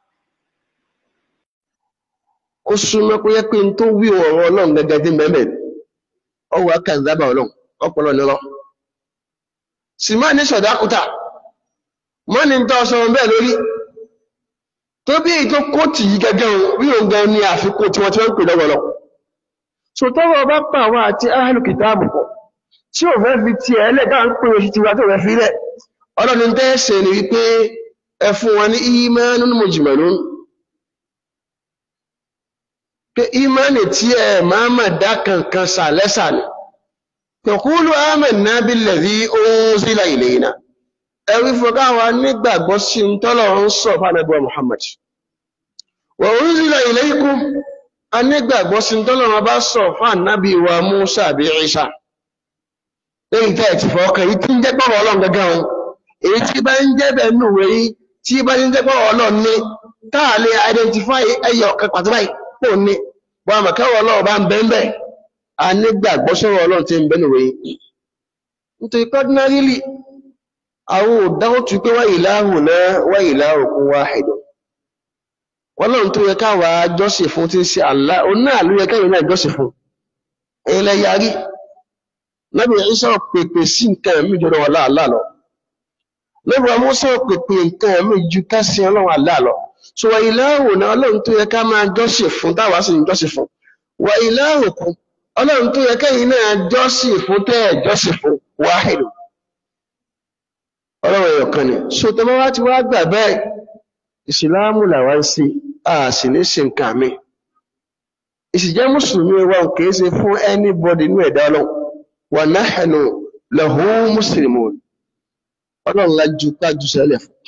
ó súnmọ́ pé yẹ pé n tó wí ọ̀rọ̀ ọlọ́run gẹ́gẹ́ bí mẹ́mẹ́ ọwọ́ kàzábà ọlọ́run ọpọlọ nírọ́ sì má ní sọ̀dákútà mọ́ ní tọ́ sọ bẹ́ẹ̀ lórí tó bí èyí tó kóòtù yìí gẹ́gẹ́ rí òun gan ní àfikún tí wọ́n ti wọ́n ń pè lọ́wọ́ lọ so tọ́wọ́ bá pa àwọn àti ahlu kìtáàbù pọ̀ tí ò fẹ́ fi tiẹ̀ ẹlẹ́dàá ń pè oṣù tiwa tó fẹ́ fi lẹ̀ ọlọ́run tẹ́ ṣe ni wípé ẹ fún wọn ní ìmánun mujmalun pé ìmánì tí ẹ máa mà dá kankan sà lẹ́sà ni taqulu amanna billadhi unzila ilayna ẹ wí fún káwa nígbàgbọ́ sí ń tọ́lọ̀ ń sọ fánàbíwá Muhammad wa unzila ilaykum a nígbàgbọ́ sí ń tọ́lọ̀ wọn bá sọ fánàbí wa Musa àbí Isa lẹ́yìn tẹ́ ẹ̀ ti fọ́ ọkàn yìí tí ń jẹ́ pọ̀rọ̀ ọlọ́run gẹ́gẹ́ wọn èyí tí bá ń jẹ́ bẹ̀ nù wẹ̀ yìí tí bá ń jẹ́ pọ̀rọ̀ ọlọ́run ní táà lè identify ẹyọ ọ̀kan pàtó báyìí pò ní wọn àmọ̀ kẹ́wọ̀ ọlọ́run bá ń bẹ́ ń bẹ̀ a nígbàgbọ́ sọ̀rọ̀ ọlọ́run tí ń bẹ́ nù wẹ̀ yìí nítorí ordinarily àwọn òdáwọ́ tún pé wá ilahuna wá ilahukum wahid ọlọ́run tó yẹ káwa jọ́sìn fún tí ń ṣe Allah òun náà ló yẹ káyọ̀ náà jọ́sìn fún ilẹ̀ yarí Nabi Isa pèpè sí nǹkan ẹ̀mí jọrọ wà láàlá lọ. Nabi Musa pèpè nǹkan ẹ̀mí ju kásí ọlọ́run àlá lọ. So wà ìlàhùn náà ọlọ́run tó yẹ ká máa jọ́sìn fún táwa sì ń jọ́sìn fún. Wà ìlàhùn kún ọlọ́run tó yẹ kẹ́yìn náà jọ́sìn fún tẹ́ ẹ̀ jọ́sìn fún wáhìlù. Ọlọ́run ẹ̀yọ̀ kan ni. So tọ́mọ́ wá ti wá gbà bẹ́ẹ̀. Ìsìláàmù làwa ń ṣe, a sì ní ṣe nǹkan mi. Ìsìjẹ́ Mùsùlùmí wa kì í ṣe fún anybody inú ẹ̀dá ọlọ́run wa nahnu lahu muslimun ọlọ́run lájú kájú sẹ́lẹ̀ fún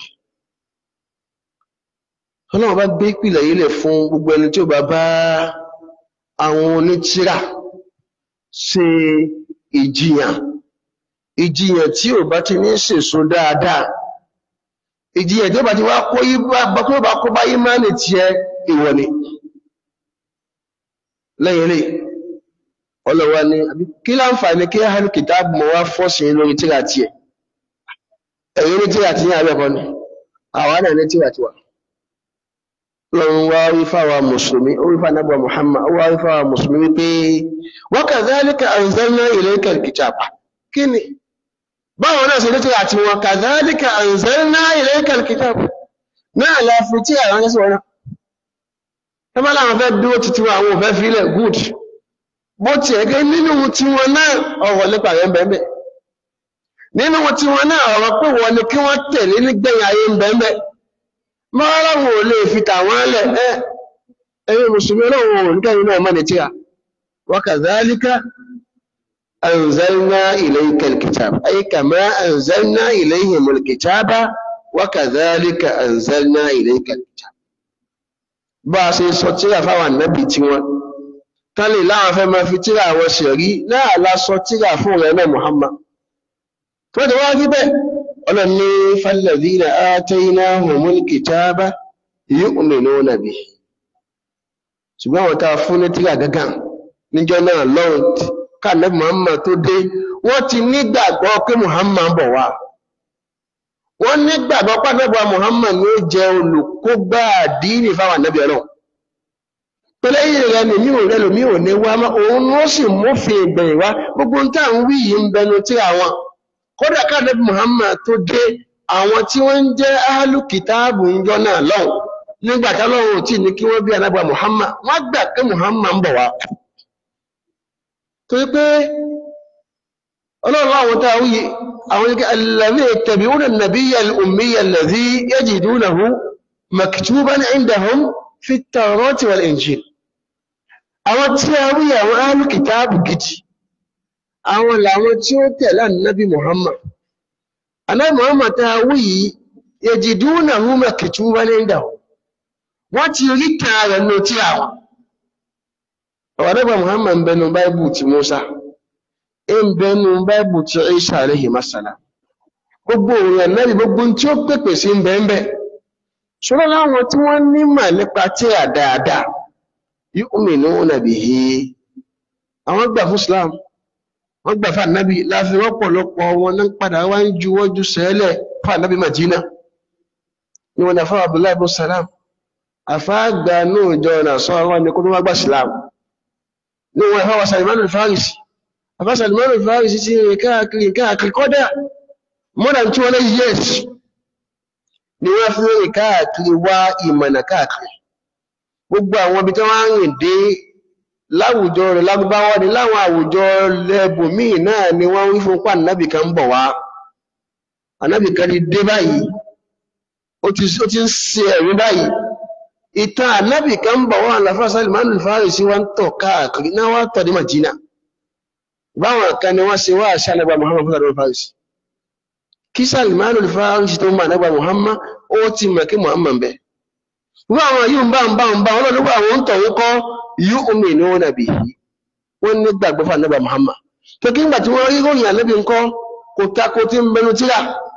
ọlọ́run bá gbé ìpìlẹ̀ yìí lẹ̀ fún gbogbo ẹni tí ó bá bá àwọn onítìrà ṣe ìjìyàn ìjìyàn tí ò bá ti ní sèso dáadáa ìjìyàn tí ó bá ti wá kó tó bá kó bá ìmánì tiẹ̀ ìwọ ni lẹ́yìn lẹ́yìn ọlọ́wà ní àbí kí láǹfààní kí ahlu kìtàbù mọ́ wá fọ́sí lórí tíra tí ẹ̀ ẹ̀yìn ní tíra tí ní àbẹ́kọ́ ni àwọn náà ní tíra tí wà lọ́run wá rí fáwà mùsùlùmí ó rí fáwà nábà Muhammad ó wá rí fáwà mùsùlùmí wípé wa kadhalika anzalna ilayka al-kitaba kí ni báwọn náà ṣe ní tíra tí wọn kadhalika anzalna ilayka al-kitaba náà la fi tíra wọn sí wọn náà ẹ bá láwọn fẹ́ dúró títí wọn àwọn òfẹ́ fílẹ̀ good bó ti ẹ̀gẹ́ nínú tí wọn náà ọ̀rọ̀ nípa rẹ̀ bẹ̀ẹ̀bẹ̀ nínú tí wọn náà ọ̀rọ̀ pé wọ́n ni kí wọ́n tẹ̀lé nígbẹ̀yìn ayé bẹ̀ẹ̀bẹ̀ mọ́rọ̀wọ̀ lè fi tàwọn lẹ̀ ẹ́ ẹ̀yẹ mùsùlùmí ọlọ́run ò ní kẹ́yìn náà mọ́ ní tíra wa kadhalika anzalna ilayka al-kitab ay kama anzalna ilayhim al-kitaba wa kadhalika anzalna ilayka al-kitab bá a ṣe sọ tíra fáwọn ànábì tí wọn tálè láwọn fẹ́ máa fi tíra àwọn ṣẹ̀rí náà lásọ tíra fún rẹ̀ náà Muhammad tó ti wá rí bẹ́ẹ̀ ọlọ́run ní falladhina ataynahumul kitaba yu'minuna bihi ṣùgbọ́n àwọn tá a fún ní tíra gángan níjọ́ náà lọ́run kànẹ́bì Muhammad tó dé wọ́n ti nígbàgbọ́ pé Muhammad ń bọ̀ wá wọ́n nígbàgbọ́ pàtàkì Muhammad ní ó jẹ́ olùkógbà àdínì fáwọn ànábì ọlọ́run pẹ̀lẹ́yìn rẹ̀ lèmi ò rẹ̀ lèmi ò ní wá mọ́ òun ló sì mófin ìgbẹ̀yìn wá gbogbo ń tà ń wí yìí ń bẹnu tí àwọn kódà kànẹ́bì Muhammad tó dé àwọn tí wọ́n ń jẹ́ ahlukitaabu ń jọ náà lọ́hùn nígbà tọ́lọ́run ò tí ní kí wọ́n bí anábà Muhammad wọ́n gbà pé Muhammad ń bọ̀ wá torí pé ọlọ́run àwọn tá a wúye àwọn ike alladhi yattabi'una an-nabiyya al-ummiyya alladhi yajidunahu maktuban 'indahum fi at-tawrati wal-injil àwọn tí a wúye àwọn ahlu kitabu gidi àwọn làwọn tí ó tẹ̀lé ànábì Muhammad ànábì Muhammad tá a wúye yajidunahu maktuban 'indahum wọ́n ti rí kan rẹ̀ ló tí àwọn ọ̀rọ̀ ànábì Muhammad ń bẹnu báíbù ti Musa ń bẹnu báìbù tí Isa alayhi masala gbogbo òun ẹ̀nẹ́rì gbogbo tí ó pèpè sí ń bẹ́ẹ̀ ṣọ́rọ̀ láwọn tí wọ́n nímọ̀ nípa tí à dáadáa yu'minuna bihi àwọn gbà fún Islam wọ́n gbà fún ànábì láti rọ́pọ̀lọpọ̀ wọn náà padà wá ń juwọ́jú sẹ́lẹ̀ fún ànábì Madina ni wọn dàfọ́ Abdullahi ibn Salam àfáàgbà náà jọ ọ̀nà sọ àwọn ẹni kó tó wá gbà Islam ni wọn ẹ̀fọ́ wa Salman al-Farisi àfásàlùmọ́rù fàárísí sí rìn káàkiri káàkiri kọ́dá more than 200 years ni wọ́n fi rìn káàkiri wá ìmọ̀nà káàkiri gbogbo àwọn ibi tí wọ́n rìn dé láwùjọ rẹ̀ lágbáwọ́ ni láwọn àwùjọ lẹ́bùnmíì náà ni wọ́n wí fún pa ànábì kan bọ̀ wá ànábì kan ti dé báyìí ó ti ń ṣe ẹ̀rí báyìí ìtàn ànábì kan bọ̀ wá àlàfàsàlùmọ́rù fàárísí wọ́n tọ̀ káàkiri náà wá tọ̀ dé Madina báwọn kan ni wọ́n ṣe wá àṣà nàgbà Muhammad fún àdúrà Faris kí Salman al-Farisi tó ń bá nàgbà Muhammad ó ti mọ̀ kí Muhammad bẹ̀ wọ́n àwọn yìí ń bá ń bá ń bá wọn lọ́dún àwọn ń tọ̀wọ́ kọ́ yu'minuna bihi wọ́n ní gbàgbọ́ fún ànábà Muhammad tó kí ń gbà tí wọ́n rí ròyìn ànábì ńkọ́ kò tako tí ń bẹnu tíra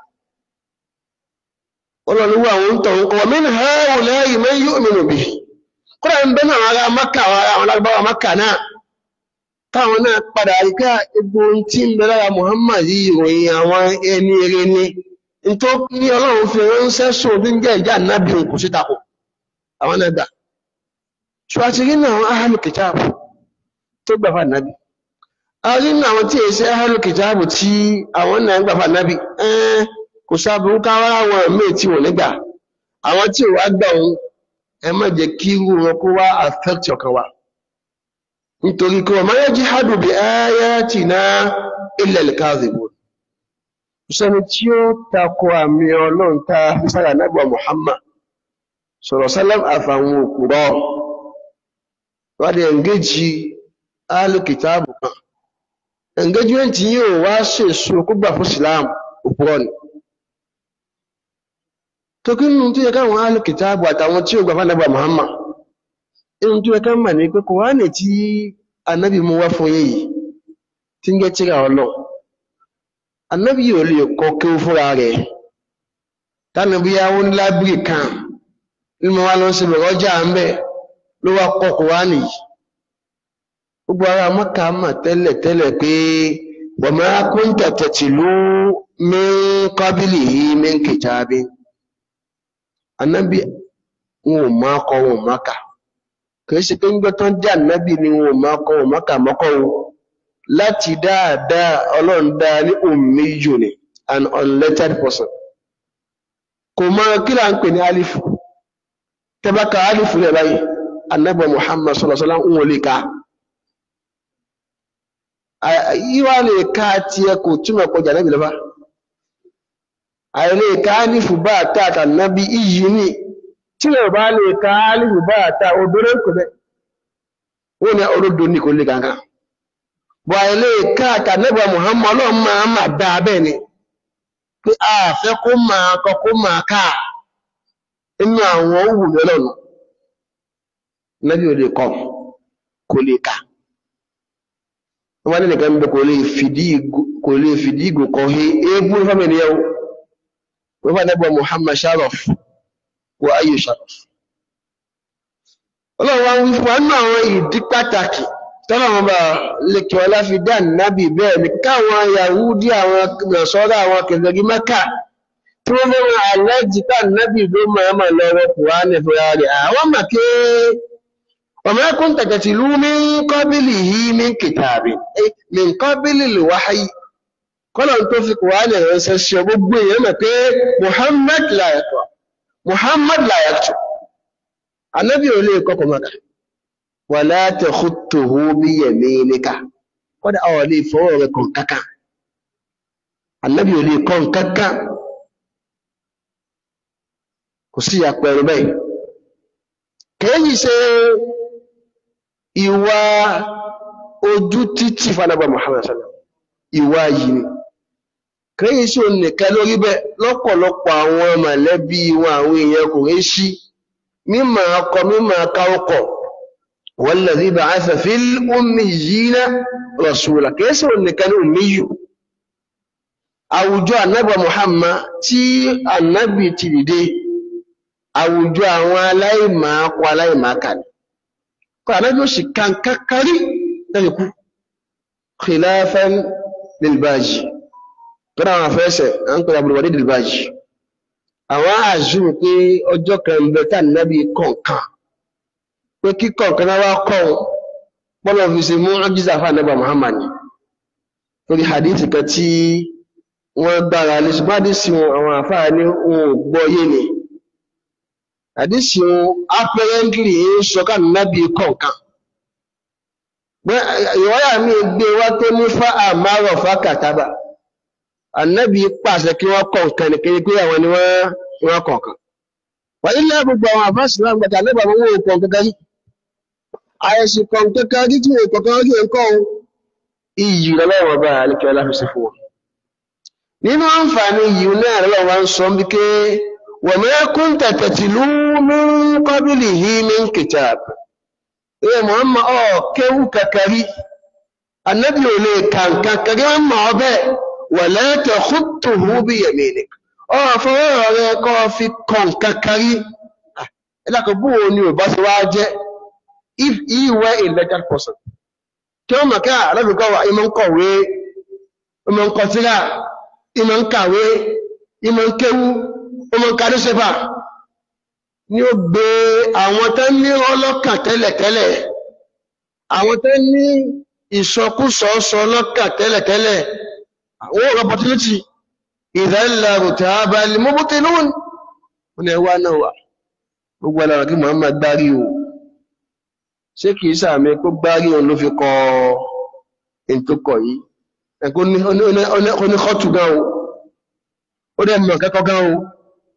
ọlọ́run àwọn ń tọ̀wọ́ kọ́ min ha'ula'i man yu'minu bihi kúrò ń bẹ́nu àwọn ará Mákà àwọn alágbára Mákà náà táwọn náà padà ríká egbò tí ń bẹ lára Muhammad yìí ìròyìn àwọn ẹni eré ní tó ní ọlọ́run fi ránṣẹ́ sùn bí ń jẹ́ ìjà nábì kò sí takò àwọn náà gbà ṣùgbọ́n náà àwọn ahlu kitab tó gbà fà nábì a rí ní àwọn tí èsì ahlu kitab tí àwọn náà gbà fà nábì kò sábúrú káwá àwọn míì tí wọ́n nígbà àwọn tí ò wá gbà òun ẹ má jẹ́ kí irú wọn kó wá affect ọkàn wa nítorí kí wọ́n máa jihadu bí ayatina illa al-kadhibun sẹ́ni tí ó takò àmì ọlọ́run ta sára nágbà Muhammad sọ̀rọ̀ sálám àfàwọn òkúrọ̀ wádé ẹ̀ngẹ́jì alìkìtàbù kan engagement yíò wá ṣèṣù kúgbà fún Islam òkúrọ̀ ni tó kí nínú tí yẹ káwọn alìkìtàbù àtàwọn tí ó gbà fún nágbà Muhammad inú tí ó ká mà ní pé Kùránì tí anábì mú wá fún yìí tí ń jẹ́ tírà ọlọ́ anábì yóò lè kọ́ kí ó fúnra rẹ̀ tánàbí yáwó ní lábìrì kan nínú wa lọ sí bẹ̀rẹ̀ ọjà ń bẹ̀ ló wá kọ́ Kùránì yìí gbogbo ara Mọ́kà mà tẹ́lẹ̀ tẹ́lẹ̀ pé wa ma kunta tatlu min qablihi min kitabin anábì wọn ò máa kọ́ wọn máa kà kìí ṣe pé ń gbọ́ tán jẹ́ ànábì ni wọn ò máa kọ́ wọn máa kà mọ́kọ́ wọn láti dáadáa ọlọ́run dáa ní ummiyu ni an unlettered person kò mọ kí là ń pè ní alifu tẹ́bàkà alifu rẹ̀ báyìí ànábì Muhammad sallallahu alaihi wasallam ń wọlé ká yíwá lè ká tiẹ̀ kò túmọ̀ kọjá nábì lọ́fà àìlè ká alifu bá àtàtà nábì iyì ni tí o bá lè ka alìbù bá àta obìnrin ń kò bẹ́ wọ́n ni olódo ní kò lè gangan bọ̀ ilé káàkà nẹ́bà Muhammad ọlọ́run máa máa dá abẹ́ ni pé a fẹ́ kó máa kọ kó máa ká inú àwọn òwú lọ́nà nẹ́bí ò lè kọ kò lè ká wọ́n ní nìkan bẹ kò lè fìdí ìgò kọ he eégún fámìlì níyàwó wọ́n fà nẹ́bà Muhammad sharaf wa ayò sharaf ọlọ́run wá ń fún wa nínú àwọn ìdí pàtàkì tọ́lọ́wọ́n bá lèkè ọlá fi dá nábì bẹ́ẹ̀ ni káwọn Yahudi àwọn nàṣọ́rọ̀ àwọn kẹfẹ́gí Mẹ́kà tí wọ́n fẹ́ràn àlẹ́jì tá nábì ló máa mà lọ́wọ́ Kùránì fúnra rẹ̀ àwọn màkè وما كنت تتلو من قبله من كتاب أي من قبل الوحي kọ́lọ̀ tó fi Kùránì ránṣẹ́ sí ọ gbogbo èèyàn mọ̀ pé Muhammad la yaqra Muhammad la yaktub anábì ò lè kọ́kọ́ mọ́ka wala takhutuhu biyaminika kọ́dà ọ̀ lè fọwọ́ rẹ̀ kàn kankan anábì ò lè kàn kankan kò sí àpẹẹrẹ bẹ́ẹ̀ kèéyì ṣe ìwà ojú títì fanaba Muhammad sallam ìwà yìí ni kèéyì ṣe ònìkan lórí bẹ́ẹ̀ lọ́pọ̀lọpọ̀ àwọn mọ̀lẹ́bí wọn àwọn èèyàn kò rí sí mímọ̀ akọ mímọ̀ akáwọ́kọ̀ walladhi ba'atha fil ummiyina rasula kèéyì ṣe ònìkan ní ummiyu àwùjọ ànábì Muhammad tí ànábì ti dìde àwùjọ àwọn aláìmọ̀ọ́kọ aláìmọ̀ọ́kà ni kọ́ ànájọ́ sì kankankarí lẹ́yìn kú khilafan lilbaji tó dáwọn afẹ́sẹ̀ à ń pè àbúrúwádé lilbaji àwọn àzùm pé ọjọ́ kan ń bẹ tá nàbí kọ̀ọ̀kan pé kí kọ̀ọ̀kan náà wá kọ́ pọ́lọ̀ fi ṣe mú ọ́jísà fún ànábà Muhammad torí hadith kan tí wọ́n gbára lè ṣùgbọ́n àdísì wọn àwọn àfáà ní ohun gbọ́ yé ni àdísì wọn apparently ń sọká nábì kọ̀ọ̀kan ìwọ́yà mi gbé wá tó ní fá àmárọ̀ fá kàtàbà ànábì pàṣẹ kí wọ́n kọ̀ọ̀kan ní kéré pé àwọn ni wọ́n kọ̀ọ̀kan wà ilé gbogbo àwọn àfáàsì náà gbàtà lẹ́bà wọn wọ́n kọ̀ọ̀kan kan àyẹ̀sì kọ̀ọ̀kan kan rí tí wọ́n kọ̀ọ̀kan rí nǹkan iyì lọ́wọ́ bá àlekẹ́ ọlá fi sí fún wọn nínú àǹfààní yìí náà lọ́wọ́ ń sọ bí ké وما كنت تتلو من قبله من كتاب إيه مهمة أو كيو ككري النبي لي كان ككري ما به ولا تخطه بيمينك أو فورك في كون ككري إلا كبوني وبس واجه if he were a legal person kí wọ́n mọ̀ ká alábìkọ́ wa ìmọ̀ ń kọ̀wé ìmọ̀ ń kọtíra ìmọ̀ ń kàwé ìmọ̀ ń kéwú ọmọ kàrí sẹ́fà ní ó gbé àwọn tó ní ọlọ́kàn tẹ́lẹ̀tẹ́lẹ̀ àwọn tó ní ìsọkúsọ sọ ọlọ́kàn tẹ́lẹ̀tẹ́lẹ̀ àwọn opportunity ìdánilẹ̀ rùtà abalẹ̀ mọ́bútẹ́ lóhùn wọn ẹwà náà wà gbogbo alára kí Muhammad gbárí o ṣé kìí sàmì kó gbárí òun ló fi kọ ètò kọ yìí ẹ̀kọ́ ní kọ́tù gan o ó dẹ̀ mọ̀ kẹ́kọ̀ọ́ gan o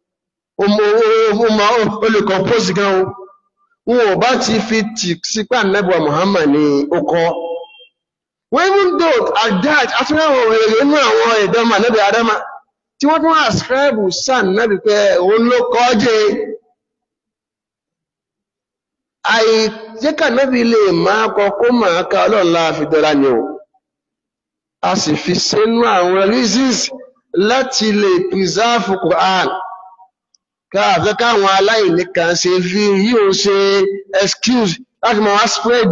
olùkọ̀pọ̀sì gan o wọn ò bá ti fi tì sípà nẹ́bùwà Muhammad ní ọkọ̀ wọ́n even though at that afẹ́wọ̀n èrè inú àwọn ìdánmà nẹ́bì adama tí wọ́n tún ascribe sàn nẹ́bì pé òun ló kọ́ jẹ́ àìjẹ́kà nẹ́bì lè máa kọ kó máa ka ọlọ́run láàfin dọ́là ni o a sì fi sínú àwọn reasons láti lè preserve Quran káàfẹ́ káwọn aláìní kan ṣe fi yíò ṣe excuse láti máa wá spread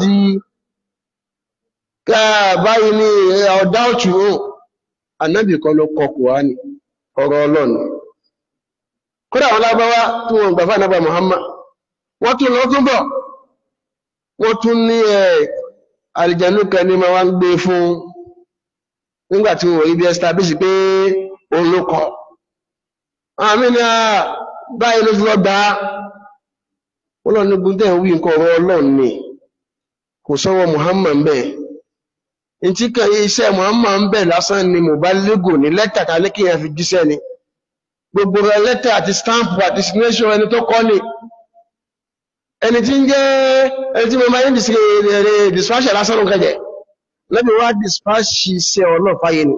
káàbáyìí ní ọ̀dá òtù ó ànábì kan ló kọ Kùránì ọ̀rọ̀ ọlọ́nà kódà wọn lábáwá tí wọn gbà fún ànábà Muhammad wọ́n tún lọ tún bọ̀ wọ́n tún ní ẹ̀ àlìjànú kan ní ma wá ń gbé fún nígbà tí wọ́n rí bí establish pé òun ló kọ àmì ni a báyìí ló fi lọ gbà á wọ́n lọ ní gúndẹ̀ wí nǹkan ọ̀rọ̀ ọlọ́run ni kò sọ́wọ́ Muhammad bẹ́ẹ̀ ntí kan iṣẹ́ Muhammad bẹ́ẹ̀ lásán ni mo bá légò ní lẹ́tà ta ní kí yẹn fi jíṣẹ́ ni gbogbo rẹ lẹ́tà àti stamp àti signation ẹni tó kọ́ ni ẹni tí ń jẹ́ ẹni tí mo máa ń dispatch lásán ló kẹjẹ lẹ́bi wá dispatch iṣẹ́ ọlọ́fàyè ni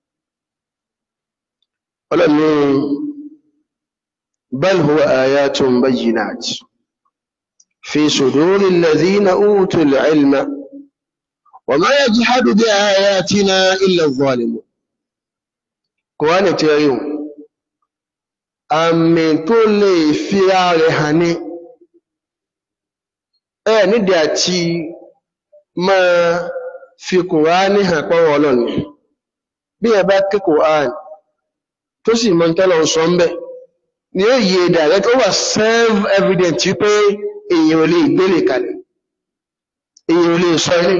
ọlọ́ni bal huwa ayatun bayyinat fi suduri alladhina utul ilma wa ma yajhadu bi ayatina illa adh-dhalimun Kùránì tí ẹ̀rí àmì tó lè fira rẹ̀ hàn ní ẹ̀ nídìí àti máa fi kùránì hàn pọ́wọ́ ọlọ́ni bí ẹ bá ké kùránì tó sì mọ́ tọ́lọ̀ sọ ń bẹ̀ ni ó yẹ direct ó wà self evident wípé èèyàn ò lè gbélé kalẹ̀ èèyàn ò lè sọ ilé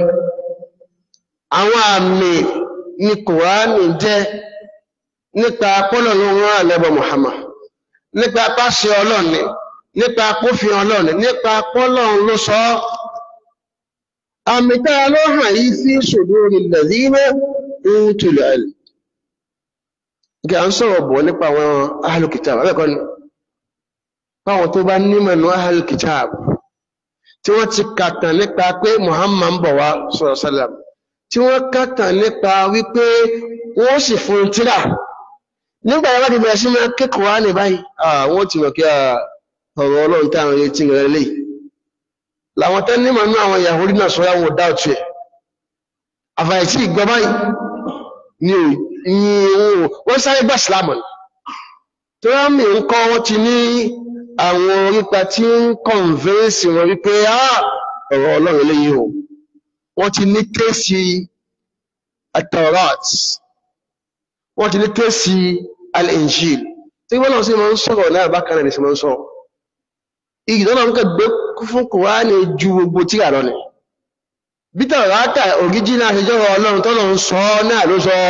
àwọn àmì ni kùránì jẹ́ nípa pọ́lọ̀ ló rán àlẹ́bọ̀ Muhammad nípa pàṣẹ ọlọ́ni nípa pófin ọlọ́ni nípa pọ́lọ̀ ló sọ ọ́ àmì tára ló hàn yí sí suduri alladhina utul ilm gẹ́ à ń sọ̀rọ̀ bọ̀ nípa àwọn ahlul kitab abẹ́kọ́ ni báwọn tó bá nímọ̀ ní ahlul kitab tí wọ́n ti kàtàn nípa pé Muhammad ń bọ̀ wá sallallahu alaihi wasallam tí wọ́n kàtàn nípa wípé wọ́n sì fún tíra nígbà yẹn wá ti bẹ̀rẹ̀ sí máa kékọ̀ọ́ wá ní báyìí àwọn ti mọ̀ kí ọ̀rọ̀ ọlọ́run táwọn retí rẹ̀ lè làwọn tẹ́ nímọ̀ nínú àwọn Yahudi náà sọ yàwó dá ọ̀tún ẹ̀ àfàìsí ìgbọ́ báyìí ni ò wọ́n sáré gbà sílámù tó yá mi ń kọ́ wọ́n ti ní àwọn orípa tí ń kọ̀nvẹ́nsì wọn wípé ọ̀rọ̀ ọlọ́run eléyìí o wọ́n ti ní kéèsì atọ́rọ́t wọ́n ti ní kéèsì al-Injil tí wọ́n náà sì máa ń sọ̀rọ̀ náà bákan náà ní sì máa ń sọ̀rọ̀ igi tó náà ń kẹ́gbẹ́ fún Kùránì ju gbogbo tíra lọ ni bí tàwárátà òríjìnà àṣẹjọ́rọ̀ ọlọ́run tó lọ́n sọ náà ló sọ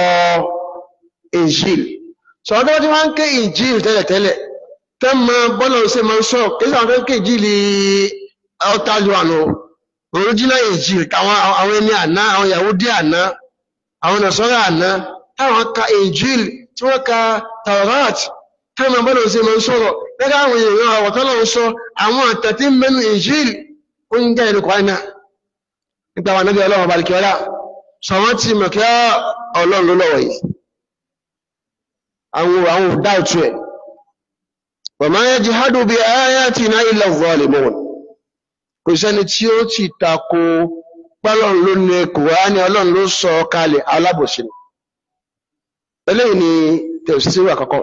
Injil sọ ọdọ́ tí wọ́n ń ké Injil tẹ́lẹ̀tẹ́lẹ̀ tẹ́ mọ bọ́lọ̀ ṣe máa ń sọ kéṣà wọn fẹ́ ké Injil ọ̀tájú àná òríjìnà Injil táwọn àwọn ẹni àná àwọn Yahudi àná àwọn Nasara àná táwọn ka Injil tí wọ́n ka Tawrat táwọn mọ bọ́lọ̀ ṣe máa ń sọ̀rọ̀ gẹ́gẹ́ àwọn èèyàn àwọ̀ tó lọ́n sọ àwọn àtàtí mẹ́nu Injil ó ń jẹ́ ìlú Kùránì náà nípa àwọn anábí ọlọ́run balùkì ọlá sọ wọ́n ti mọ̀ kí ọlọ́run ló lọ́wọ́ yìí àwọn àwọn dáùtù ẹ̀ wa ma yajhadu bi ayatina illa adh-dhalimun kò sẹ́ni tí ó ti tako pọ́lọ́run ló ní Kùránì ọlọ́run ló sọ kalẹ̀ alábòsí ni eléyìí ni tẹ̀síwò àkọ́kọ́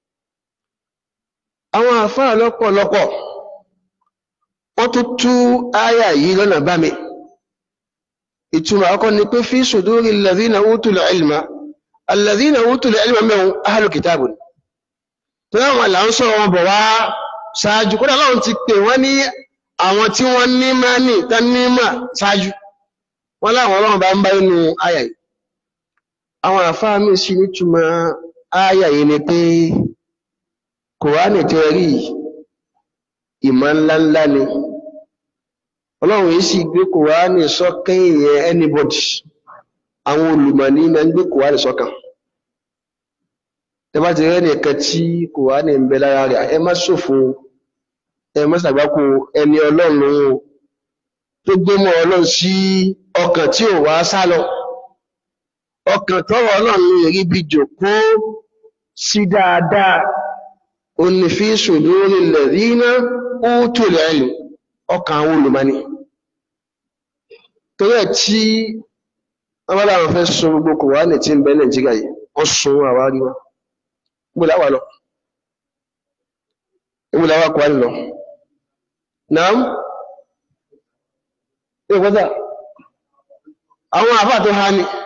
àwọn àfáà lọ́pọ̀lọpọ̀ wọ́n tún tú áyà yìí lọ́nà bá mi ìtumọ̀ akọ́ ni pé fi sùdúrí alladhina utul ilma alladhina utul ilma mẹ́wọ̀n ahlu kitabun tó láwọn là ń sọ wọn bọ̀ wá ṣáájú kódà láwọn ti pè wọ́n ní àwọn tí wọ́n ní máa ní tán ní mà ṣáájú wọ́n láwọn ọlọ́run bá ń bá inú àyà yìí àwọn àfáà mi sì nítumọ̀ àyà yìí ni pé kòránì tẹ́ rí ìmọ̀ ńláńlá ni ọlọ́run yìí sì gbé kòránì sọ́kàn èèyàn anybody àwọn olùmọ̀ní ma ń gbé kòránì sọ́kàn ẹ bá ti rẹ́ nìkan tí kòránì ń bẹ lára rẹ̀ ẹ má ṣòfò ẹ má ṣàgbákò ẹni ọlọ́run o tó gbé mọ́ ọlọ́run sí ọkàn tí ò wá sá lọ ọkàn tọrọ ọlọ́run rí bí jòkó sí dáadáa onífíìsù lórí lẹ́rìnà ó tó lẹ́yìn ọkàn àwọn olùmọ́ni torí ẹ̀ tí wọ́n bá dáwọn fẹ́ sọ gbogbo kòránì tí ń bẹ nàìjíríà yìí wọ́n sun àwárí wọn gbogbo láwà lọ gbogbo láwà kòránì lọ náà ní ìpọ́tà àwọn àfáà tó há ní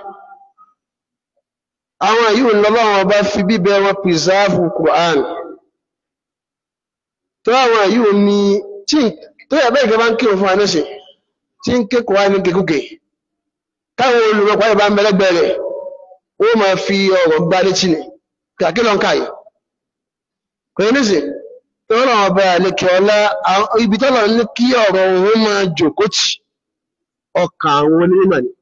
àwọn yìí ń lọ́bọ̀ wọn bá fi bíbẹ wọn pìsáàfù kòránì tó àwọn yìí ní tí tó yẹ bẹ́ẹ̀ gẹ́gẹ́ bá ń kí òfin àmẹ́sìn tí ń ké kòránì ní kékúkè táwọn olùrọ̀pọ̀ ìbá ń bẹ̀lẹ́gbẹ̀ rẹ̀ ó máa fi ọ̀rọ̀ gbá létí ni kàkí lọ ń káyì kò ní sí tọ́rọ ọba àlekẹ́ ọlá ibi tọ́lọ̀ ní kí ọ̀rọ̀ òun máa jòkó tì ọkàn àwọn onímọ̀ ni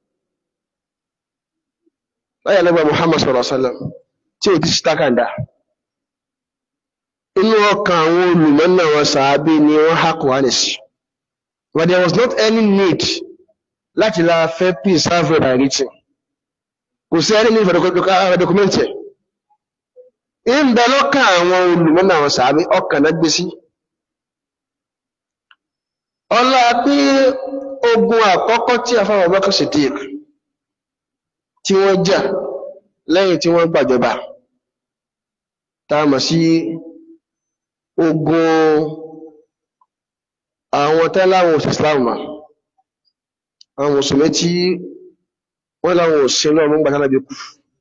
láyé lẹ́gbẹ̀ Muhammad sallallahu alaihi wasallam tí ò ti sí tákàndá inú ọkàn àwọn olùmọ̀ náà wọn sàábí ni wọ́n há Kùránì sí but there was not any need láti la fẹ́ preserve by written kò sí ẹni ní ìfẹ́ dọkumẹ́ntì ẹ̀ ń bẹ lọ́kàn àwọn olùmọ́nà àwọn sàábí ọkàn náà gbé sí ọlá pé ogun àkọ́kọ́ tí a fáwọn ọmọkàn Siddiq tí wọ́n jà lẹ́yìn tí wọ́n gbàjọba tá a mọ̀ sí ogun àwọn tẹ́láwọn òsì Islam àwọn mùsùlùmí tí wọ́n láwọn ò sin lọ́wọ́ gbàtà lábẹ́ kú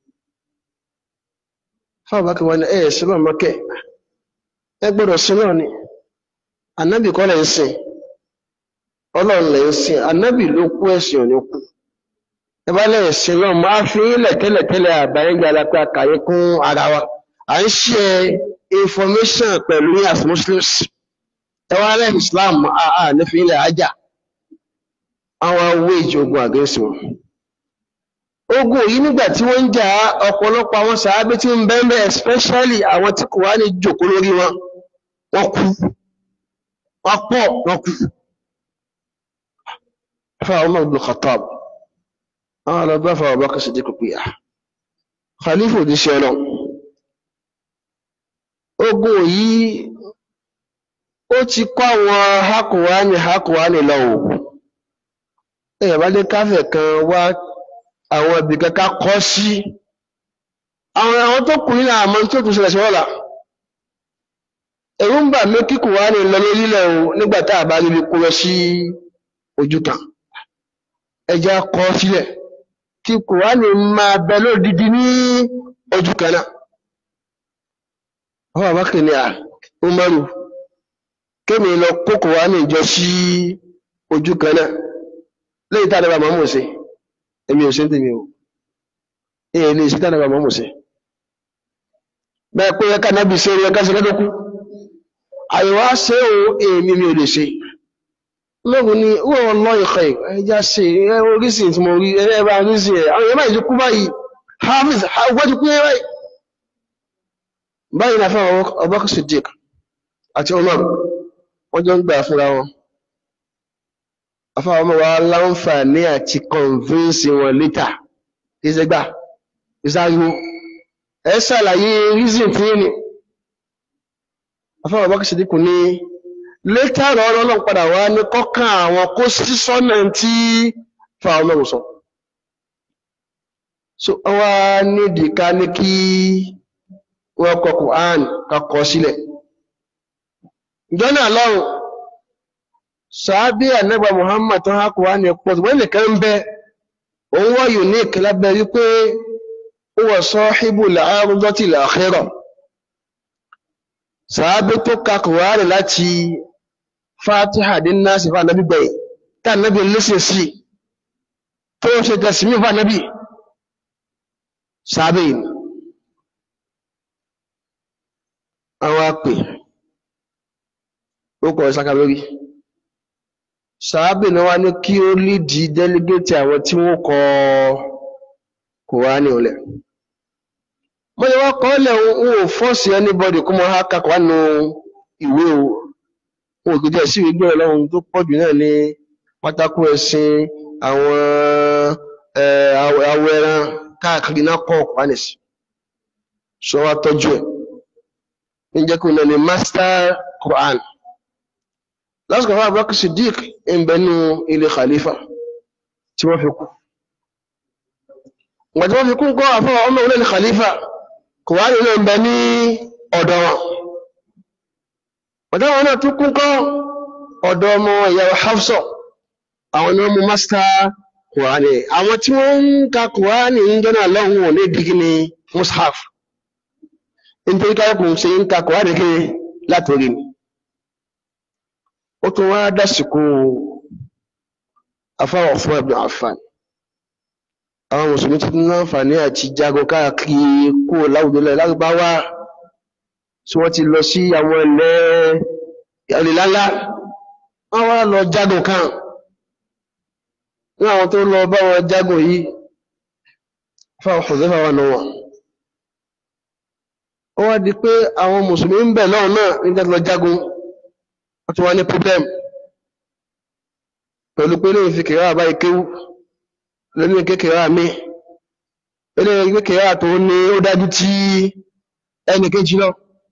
fáwọn bá kí wọ́n ní ẹ̀ sí lọ́wọ́ mọ́kẹ́ ẹ gbọ́dọ̀ sin lọ́wọ́ ni ànábì kọ́ lẹ̀ ń sìn ọlọ́run lẹ̀ ń sìn ànábì ló kú ẹ̀sìn òní kú ẹ bá lẹ̀ sìn lọ́wọ́ máa fi ilẹ̀ tẹ́lẹ̀tẹ́lẹ̀ àbáyé gbára pé àkàyé kún ara wa à ń ṣe information pẹ̀lú ní as muslims ẹ wá lẹ́yìn islam àà nífi ilẹ̀ ajá àwọn awé ìjọgbọ̀n àgẹ́sì wọn ogun yìí nígbà tí wọ́n ń jà ọ̀pọ̀lọpọ̀ àwọn sàábé tí ń bẹ́ẹ̀ especially àwọn tí kò wá ní jòkó lórí wọn wọ́n kú wọ́n pọ̀ wọ́n kú fáwọn ọmọ Ibn Khattab àwọn ọlọ́gbà fáwọn ọba kẹsì dé kòkó yà khalifa òdíṣẹ́ ọlọ́run ogun yìí ó ti kọ́ àwọn hakuwani hakuwani lọ́wọ́ ẹ̀yà bá dé káfẹ̀ kan wá àwọn ibì kankan kọ́ sí àwọn àwọn tó kù nínú àmọ́ tó tún ṣẹlẹ̀ sí wọ́la ẹ̀rù ń bà mí kí kùwánì lọ lórílẹ̀ o nígbà tá a bá rí ibi kó lọ sí ojú kan ẹja kọ́ sílẹ̀ kí kùwánì máa bẹ lódìdí ní ojú kan náà ọwọ́ àbákẹ́ ni à ó mọ́rù kémi lọ kó kùwánì jọ sí ojú kan náà lẹ́yìn tá a dábàá mọ́mọ́ sí èmi ò sí ń tèmi o èyí lè sí tá a dábàá mọ́mọ́ sí bẹ́ẹ̀ pé ẹka nábì ṣe ẹka ṣe kẹ́tọ́kú àyẹ̀wò ṣe o èmi mi ò lè ṣe lóògùn ni wọ́n lọ ìkọ̀ ẹja ṣe orísìn tí mo rí ẹ bá orísìn ẹ̀ àwọn èèyàn báyìí ti kú báyìí hafiz wọ́n ti kú yẹn báyìí báyìí náà fún Abubakar Siddiq àti Umar wọ́n jọ ń gbà fúnra wọn afáwọn ọmọ wa láǹfààní àti convince wọn later kí ṣe gbà ìsáriwo ẹ ṣàlàyé reason tí ní afáwọn Abubakar Siddiq ní later ọ̀rọ̀ ọlọ́run padà wá ní kọ́kàn àwọn kó sí sọ́nà tí fáwọn ọmọ sọ so wá nídìí ká ní kí wọ́n kọ Quran kakọ sílẹ̀ ìjọ́nà lọ́rùn sàábí ànábà Muhammad tó hákù wá ní pọ̀ wọ́n nìkan ń bẹ òun wá unique lábẹ́ wípé ó wà sahibul ardatil akhirah sàábí tó kakù wá rẹ̀ láti Fatiha dín náà sí fún ànábì gbẹ̀yìn tá ànábì lẹ́sẹ̀ sí tó ṣe tẹ̀símí fún ànábì sàábí yìí àwọn apè ó kọ̀ ṣaka lórí sàábì náà wá ní kí ó lídi délégétì àwọn tí wọ́n kọ Kùránì ọ̀lẹ̀ wọ́n ni wọ́n kọ́ ọ́lẹ̀ wọn ò fọ́ọ̀sì anybody kó mọ ha ka Kùránì nù ìwé o wọn ò gbẹdẹ sí ìwé ọlọ́run tó pọ̀ jù náà ní pátákó ẹ̀sìn àwọn awọ ẹran káàkiri náà kọ́ Kùránì sí sọ wá tọ́jú ẹ̀ ń jẹ́ kó náà ní master Quran lásìkò fún Abubakar Siddiq ń bẹnu ilé khalifa tí wọ́n fi kú ìgbà tí wọ́n fi kú kọ́ àfọwọ́ ọmọ ilé khalifa kò wá nílò ń bẹ ní ọ̀dọ̀ wọn ọ̀dọ̀ wọn náà tún kú kọ́ ọ̀dọ̀ ọmọ ìyàwó Hafsa àwọn ni wọ́n mú master Quran àwọn tí wọ́n ń ka Quran ń jẹ́ náà lọ́hùn ò ní digi ní mushaf nítorí káyọ̀kùn ṣe ń ka Quran kí látòrí ni ó tún wá dásìkò afáwọ̀ fún Ibn Affan àwọn mùsùlùmí ti ní láǹfààní àti jagun káàkiri kó láwùjọ lẹ lárúbáwá tí wọ́n ti lọ sí àwọn ilẹ̀ ìlàlá wọ́n wá lọ jagun kan ní àwọn tó lọ bá wọn jagun yìí fáwọn Hudhayfa wà náà ó wá di pé àwọn mùsùlùmí ń bẹ̀ náà náà nígbà tó lọ jagun wọ́n ti wá ní problem pẹ̀lú pé lóun fi kìrá àbá ìkéwú lónìí kékeré àmì eléyìí kékeré àtò ní ó dájú tí ẹnì kejì lọ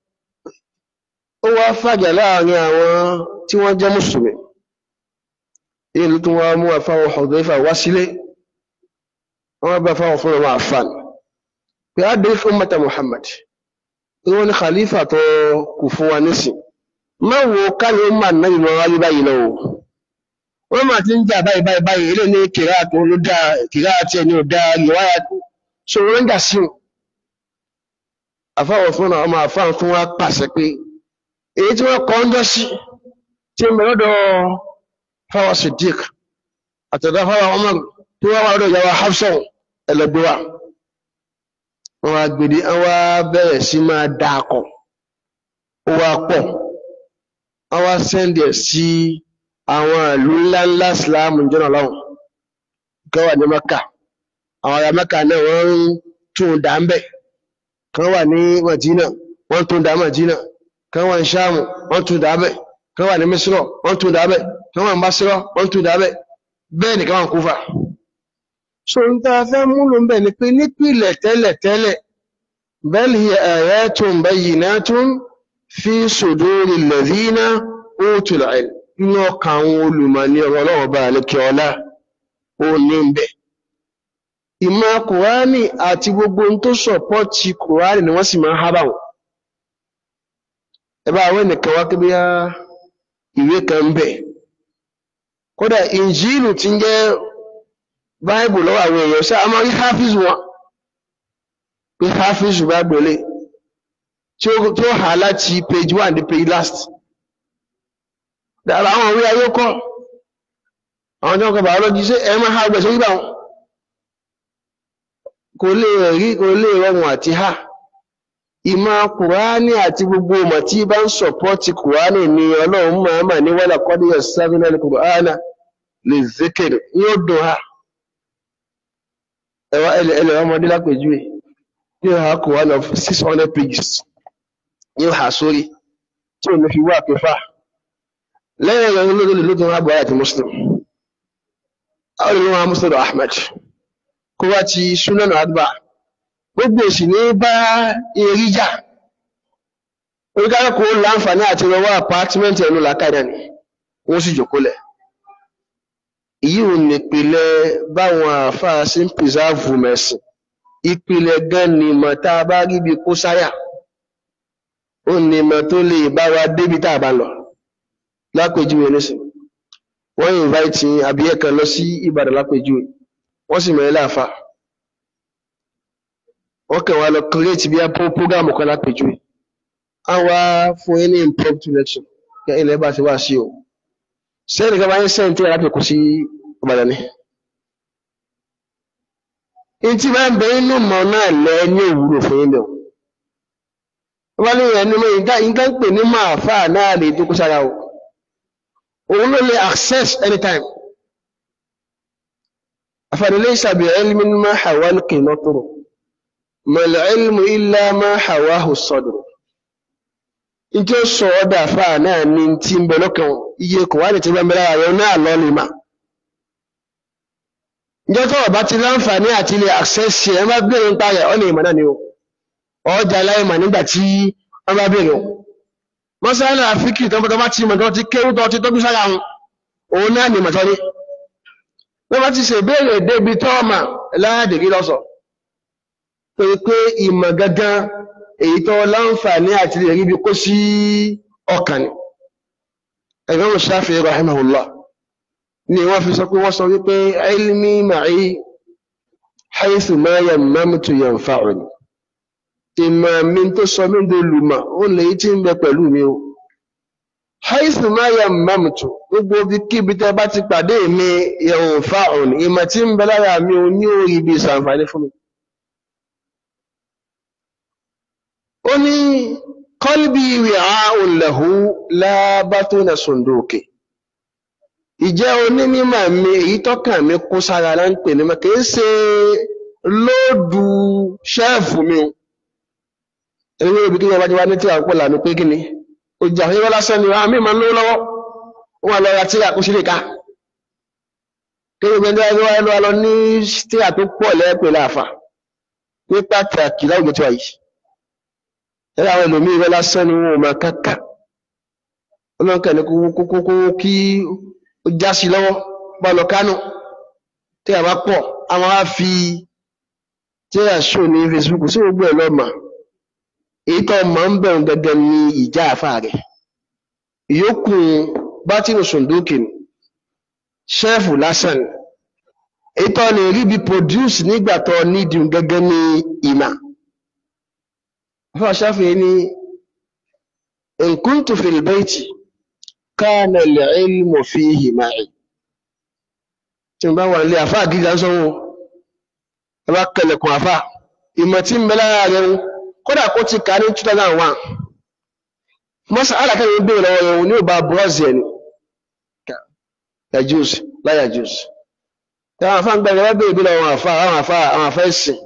ó wá fàjà láàrin àwọn tí wọ́n jẹ́ mùsùlùmí èyí ló tún wá mú àfáwọn Hudhayfa wá sílé wọ́n bá fáwọn fún ọmọ àfàn pé á dé fún mẹ́ta Muhammad wọ́n ní khalifa tó kù fún wa nísìn má wo káyọ̀ má náà ìlú ọ̀rá yí báyìí lọ wọ́n máa ti ń jà báyìí báyìí báyìí ilé ní kìrá tó ló dá kìrá àti ẹni ò dá ìwáyà so wọ́n ń jà sí wọn àfáwọ̀ fún ọmọ àfáà tún wá pàṣẹ pé èyí tí wọ́n kọ́ ń jọ sí tí ń bẹ lọ́dọ̀ fáwọn Siddiq àtọ̀dọ̀ fáwọn ọmọ tí wọ́n wá lọ́dọ̀ ìyàwó Hafsa ẹlẹgbẹ́ wa wọ́n wá gbèdé wọ́n wá bẹ̀rẹ̀ sí máa dà akọ̀ ó wá pọ̀ wọ́n wá sẹ́ndì ẹ̀ sí àwọn ìlú ńláńlá Islam jọ́nà lọ́wọ́ kan wà ní Mẹ́kà àwọn ará Mẹ́kà náà wọ́n ń tún dà ń bẹ̀ kan wà ní Madina wọ́n tún dà Madina kan wà ní Ṣáàmù wọ́n tún dà bẹ̀ kan wà ní Mísírọ̀ wọ́n tún dà bẹ̀ kan wà ní Basírọ̀ wọ́n tún dà bẹ̀ bẹ́ẹ̀ ni kan wà ní Kúfà so n ta fẹ́ múlò ń bẹ̀ ni pé nípìnlẹ̀ tẹ́lẹ̀ tẹ́lẹ̀ bal hiya ayatun bayyinatun fi suduri alladhina utul ilm inú ọkàn àwọn olùmọ̀ ní ọ̀rọ̀ ọlọ́wọ́ bá àlékè ọlá ó ní ń bẹ̀. ìmọ̀ kùránì àti gbogbo ohun tó sọ̀pọ́tì kùránì ni wọ́n sì máa ń hábà wọ́n. ẹ bá àwọn ẹnìkan wá kí bíyá ìwé kan ń bẹ̀. kódà ìnjílù ti ń jẹ́ báìbù lọ́wọ́ àwọn èèyàn ṣá a máa rí hafiz wọn pé hafiz bá gbọ́lé tí ó hà láti page one dé page last dára àwọn orí ayé kọ́ àwọn tí wọ́n kọ biology ṣe ẹ máa ha gbẹ̀ṣẹ́ yíba wọn kò lè rí kò lè rọrùn àti ha ìmọ̀ kùránì àti gbogbo ọmọ tí bá ń sọ̀pọ́tì kùránì ni ọlọ́run máa mà ní wọ́lá kọ́díyà sáfínà kùránà lè zékèrè yóò dùn ha ẹwà ẹlẹ̀ ọmọdé lápèjúwe yóò ha kùránì of six hundred pages yóò ha sórí tí ò ní fi wá kẹfà lẹ́yìn ẹ̀rọ olóòrò ló tún rábọ̀ àti muslim àwọn ìlú wọn muslim ahmed kó wá ti sunan adba gbogbo èsì ní bá erí jà oríkàlùkù láǹfààní àti rọwọ́ apátímẹ́ǹtì ẹnu làkàdà ni wọ́n sì jòkólẹ̀ èyí ò ní ìpìlẹ̀ báwọn àáfàá sí ń pìsáàvù mẹ́sìn ìpìlẹ̀ gan ni mọ̀ tá a bá rí bí kó sáyà ó ní mọ̀ tó lè bá wa débi tá a bá lọ lápèjúwe nísìn wọ́n invite àbíyẹ́ kan lọ sí Ìbàdàn lápèjúwe wọ́n sì mẹ́rin láàfà wọ́n kàn wá lọ create bí i program kan lápèjúwe a wá fún yín ní impromptu lecture kí ilẹ̀ bá ti wá sí o sẹ́yìn kan bá yín sẹ́yìn tí a lápè kú sí Ìbàdàn ni. Ìtì bá ń bẹ inú mọ̀ náà lẹ ní òwúrò fún yín bẹ̀ wọ́n ní ẹni mọ́ nǹkan pè ní máa fà náà lè dúkú sára o òun ló lè access anytime afẹ́rẹ́lẹ́ ìsàbí ilmin ma hawa al-qinatru mal ilmu illa ma hawahu as-sadru ìjọ sọ ọ́dà fà náà ní tí ń bẹ lọ́kàn iye kò wá lè ti bẹ́ẹ̀ mẹ́ra rẹ̀ náà lọ lè mà ìjọ tó ọba ti láǹfààní àti ilé access ẹ má bèèrè ń parẹ̀ ọ́ lè mọ̀ náà ni o ọjà láìmọ̀ nígbà tí wọ́n bá bèèrè o mọ́sálà àfíkì tó bá ti mọ̀ tó ti kéwú tó ti tóbi sára wọn òun náà ni mọ̀tọ́ ní wọ́n bá ti ṣe ìbéèrè débi tọ́ọ̀mà láàdìrí lọ́sọ̀ pé pé ìmọ̀ gangan èyí tó láǹfààní àti lè rí bí kó sí ọkàn ni ẹ̀gbọ́n mo Shafi'i rahimahullah ni wọ́n fi sọ pé wọ́n sọ wípé ilmi ma'i haythu ma yammamtu yanfa'uni ìmọ̀ mi tó sọ mí dolùmọ̀ ó lè tí ń bẹ pẹ̀lú mi o haythu ma yammamtu gbogbo bí kíbi tẹ́ bá ti pàdé mi yanfa'uni ìmọ̀ tí ń bẹ lára mi ò ní orí ibi ìsànfàní fún mi ó ní qalbi wi'a'un lahu la batuna sunduki ìjẹ́ onímọ̀ mi èyí tọ́kàn mi kó sára lá ń pè ní mọ́ kìí ṣe lóòdù ṣẹ́ẹ̀fù mi o ewé ibi kí wọ́n bá ti wá ní tí a ń pọ̀ lànà pé kí ni ojú àwọn ìwọ́n lásán ni àmì máa ń lówó lọ́wọ́ wọ́n lọ ra tíra kó sílè ká kí ni gbẹ́ndé wáyé lọ́wọ́ lọ ní tíra tó pọ̀ lẹ́ẹ̀pẹ̀ láàfà ní pàtàkì láwùjọ tí wà yìí ẹ̀rọ àwọn ẹlòmíì ìwọ́n lásán ni wọ́n máa kàkà ọlọ́nkà ní kókó kí ó já sí lọ́wọ́ bá lọ kánò tí a bá pọ̀ àwọn á fi tí a ṣò ní Facebook sí gbogbo ẹ̀ lọ́mà èyí tó mọ̀ ń bẹ̀rù gẹ́gẹ́ ní ìjà àfà rẹ̀ ìyókù bátìrì sùndókè ni ṣẹ́ẹ̀fù lásán èyí tó lè rí bí produce nígbà tó nídìí gẹ́gẹ́ ní ìmà fún ṣáfihàn ní in kuntu fil bayti kana al-ilmu fihi ma'i tí mo bá wà nílé àfáà gíga sọ́wọ́ ẹ bá kẹlẹ̀kùn àfáà ìmọ̀ tí ń bẹ lára rẹ̀ kódà kó ti kà ní 2001 mọ́sá alákẹ́rin gbé lọ́wọ́ ẹ̀hùn ní ọba bọ́ọ̀sì ẹni yajus láyàjus tí àwọn àfáà ń gbẹ̀rẹ̀ wọ́n bèèrè bí lọ́wọ́ àfáà àwọn àfáà àwọn àfáà ẹ̀sìn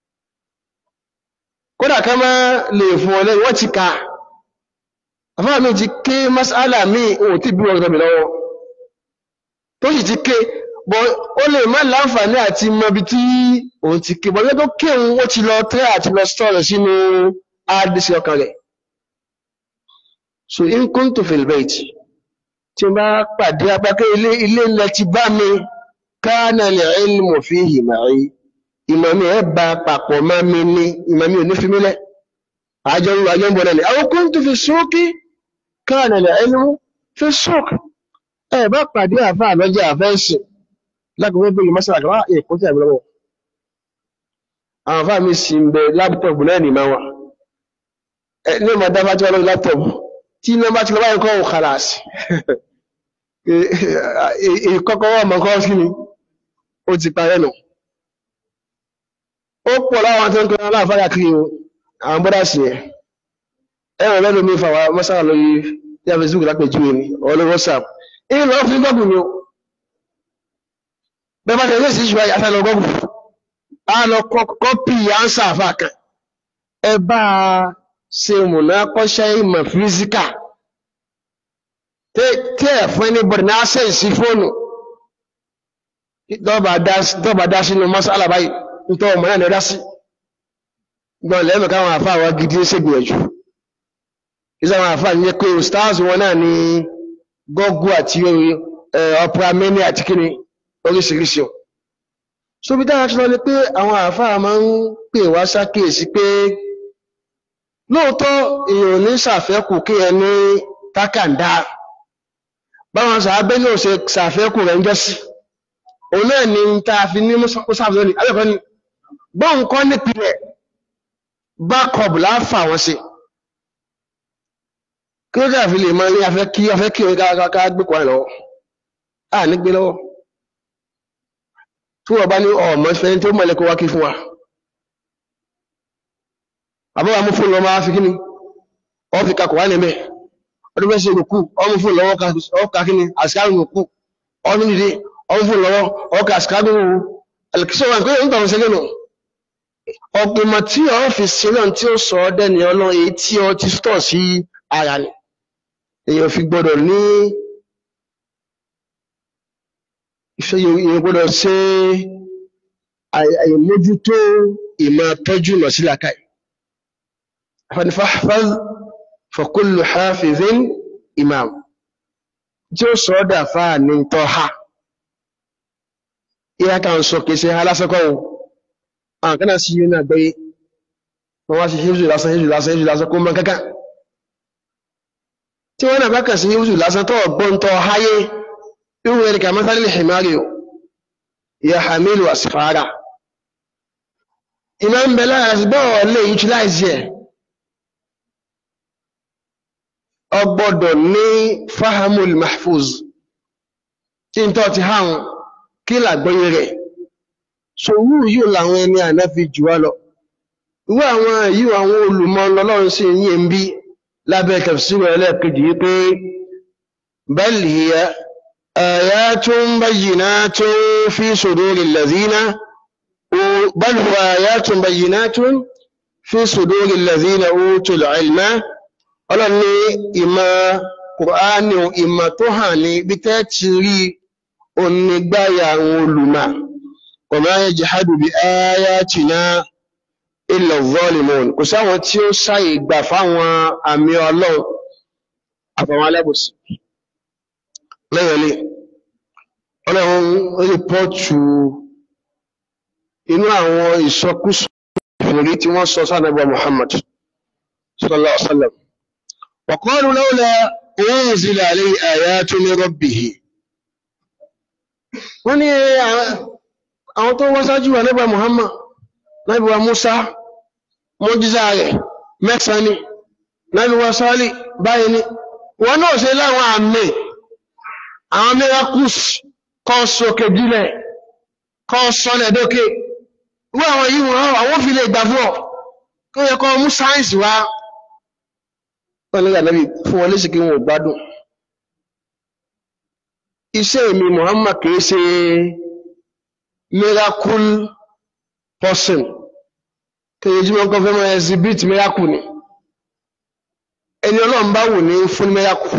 kódà ká má lè fún ọ lẹ́yìn wọ́n ti ka àfáà mi ti ké masala mi ò tí bí wọ́n tọ́bi lọ́wọ́ tó sì ti ké bọ́ ó lè má láǹfààní àti mọbi tí òun ti ké bọ́ lọ́tọ́ ké òun ó ti lọ tẹ́ àti lọ stọ́ọ̀rọ̀ sínú àdìsí ọkàn rẹ̀ so in kuntu fil bayt tí n bá pàdé apákẹ́ ilé ilé ilẹ̀ ti bá mi kana al-ilmu fihi ma'i ìmọ̀ mi ẹ̀ bá papọ̀ má mi ní ìmọ̀ mi ò ní fi mí lẹ̀ àjọ ń àjọ ń bọ̀ lẹ́lẹ̀ aw kuntu fi suqi kana al-ilmu fi suq ẹ̀ bá pàdé àfa àlọ́jà àfẹ́sìn lágbègbè bẹ́ẹ̀ mọ́sálà kan wá èkó tí àbúrò wọ̀ àwọn àfa mi sì ń bẹ láptọ̀pù náà nìmọ̀ wa ẹ ní ìmọ̀ dábàá tí wọ́n lọ́wọ́ láptọ̀pù tí iná bá ti lọ báyìí kọ́ ò kàràsì ìkọ́kọ́ wọ́n mọ̀ kọ́ sí ni ó ti parẹ́ nù ó pọ̀ láwọn tó ń kọ́ aláàfáà kiri o àwọn bọ́dà sí ẹ̀ ẹ̀rọ lẹ́nu mi fàwọn mọ́sára lórí yá facebook lápẹjú ni ọ̀lọ́ whatsapp èyí lọ́wọ́ fún gọ́gùn ni o bẹ́ẹ̀ bá tẹ̀lé sí ìṣúra yàtọ̀ lọ gọ́gùn á lọ kọ́pì ánsà àfà kan ẹ bá a ṣe mùnà kọ́ṣẹ́ ìmọ̀ físíkà tí ẹ̀ fún ẹni bọ̀dì ní access sí fóònù dọ́ba dá sínú mọ́sálà báyìí nítorí ọmọ náà ní ọdá sí gbọ́n lẹ́mọ̀ káwọn àfáà wá gidi ń ṣègbìyànjú ìṣẹ́ àwọn àfáà ní pé stars wọn náà ní gọ́gù àti opera many àti kíni oríṣiríṣi so bí dára ṣọlọ ni pé àwọn àfáà máa ń pè wá ṣàkíyèsí pé lóòótọ́ èèyàn ní ṣàfẹ́kù kí ẹ ní tákàndá báwọn sàábẹ́ náà ṣe ṣàfẹ́kù rẹ̀ ń jẹ́ sí òun náà ni ta fi ní mọ́sáàfù lónìí alẹ́kọ̀ọ́ ni bọ́n kọ́ nípìnlẹ̀ backup láfà wọn sí kí ló dà fi lè máa ní afẹ́ kí afẹ́ kí orí ká gbé kọ́ ẹ̀ lọ́wọ́ à ní gbé lọ́wọ́ tí wọ́n bá ní ọmọ ìfẹ́ tí ó mọ̀lẹ́ kó wá kí fún wa àbúrò amú fún lọ́wọ́ máa fi kí ni ọ́ fi kakọ̀ wá ní mẹ́ ọdún bẹ́ẹ̀ ṣe rùkú ọmú fún lọ́wọ́ ọkà kí ni àṣìkárù rùkú ọdún dìde ọmú fún lọ́wọ́ ọkà àṣìkárù alìkíṣọ́ wà pé nígbà wọn ṣe lẹ́nu ọ̀pìnmọ̀ tí ọ fi sílẹ̀ tí ó sọ ọ́ dẹ́ni ọlọ́run èyí tí ọ ti tọ̀ sí ara ni èèyàn fi gbọ́dọ̀ ní ìfẹ́ èèyàn gbọ́dọ̀ ṣe àìmójútó ìmọ̀ tọ́jú lọ sí làkàì fanifahfaz fakullu hafizin imam tí ó sọ ọ́ dà fáà ní tọ́ ha ìyá kan sọ kìí ṣe alásọ́kọ́ o àwọn kan náà sí yìí náà gbé wọ́n wá sí híjù lásán híjù lásán híjù lásán kó mọ́ kankan tí wọ́n náà bá kàn sí híjù lásán tó ọgbọ́n tó háyé irú ẹ̀ríkà mọ́sálì himari o ìyá hamilu asfara iná ń bẹ lára sí bọ́ọ̀ lè utilize ẹ̀ ọgbọ́dọ̀ ní fahamul mahfuz tí n tọ́ ti hàn kí làgbọ́yé rẹ̀ ṣòwú yìí làwọn ẹni àná fi jù wá lọ ìwé àwọn yìí àwọn olùmọ̀ lọ́lọ́run sí yìí ń bí lábẹ́ tafsir ẹlẹ́ẹ̀kejì yìí pé bal hiya ayatun bayyinatun fi suduril ladhina bal huwa ayatun bayyinatun fi suduril ladhina utul ilma ọlọ́run ní ìmọ̀ kùránì ìmọ̀ tó hàn ní bí tẹ́ ti rí onígbáyà àwọn olùmọ̀ وما يجحد بآياتنا إلا الظالمون kò sáwọn tí ó ṣàyè gbà fáwọn àmì ọlọ́run àfàwọn alábòsí lẹ́yìnlẹ́ ọlọ́run rìpọ́ọ̀tù inú àwọn ìsọkúsọ ìfèrí tí wọ́n sọ sánàbà Muhammad sallallahu alaihi wasallam وقالوا لولا أنزل عليه آيات من ربه wọ́n ní àwọn tó wọ́n sáájú wà nígbà Muhammad nábì wa Musa mọ́jísà rẹ̀ mẹ́sàn ni nábì wa Sálì báyìí ni wọ́n náà ṣe láwọn àmì àwọn miracles kọ́ sókè dílẹ̀ kọ́ sọ́lẹ̀ dókè wọ́n àwọn yìí wọ́n àwọn fi lè gbà fún ọ kó yẹ kọ́ mú sáyẹ̀nsì wá wọ́n ní ànábì fún wọn léṣe kí wọn ò gbádùn iṣẹ́ mi Muhammad kìí ṣe miracle person kìí jí mọ́kàn fẹ́ mọ́ exhibit miracle ni ẹni ọlọ́run bá wù ní fún miracle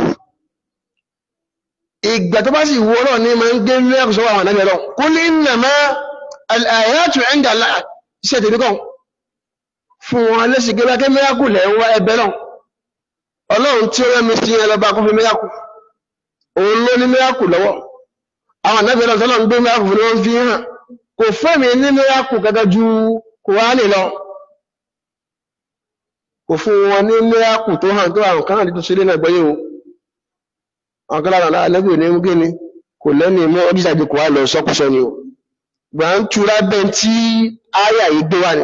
ìgbà tó bá sì wù ọlọ́run ní máa ń gbé miracle sọ́wọ́ àwọn ànábì ọlọ́run kul innama al-ayatu 'inda Allah iṣẹ́ tèmi kàn fún wọn lẹ́sìn gẹ́gẹ́ kí miracle lẹ́ ń wá ẹbẹ̀ náà ọlọ́run tí ó rẹ́ mi sí ẹlọ́ba kó fi miracle òun ló ní miracle lọ́wọ́ àwọn ànábì ọlọ́run tọ́lọ́run gbé miracle fún ni wọ́n fi hàn kò fẹ́mi ní miracle gẹ́gẹ́ ju kùránì lọ kò fún wọn ní miracle tó hàn tó àwọn kan àti tó ṣe lé náà gbọ́yé o àwọn kan lára ànábì ò ní mú gé ni kò lẹ́ni mọ́ ọdún ìṣàgbé kò wá lọ sọ́kùsọ ni o gbà ń tura bẹ́ẹ̀ tí áyà yìí gbé wà ní.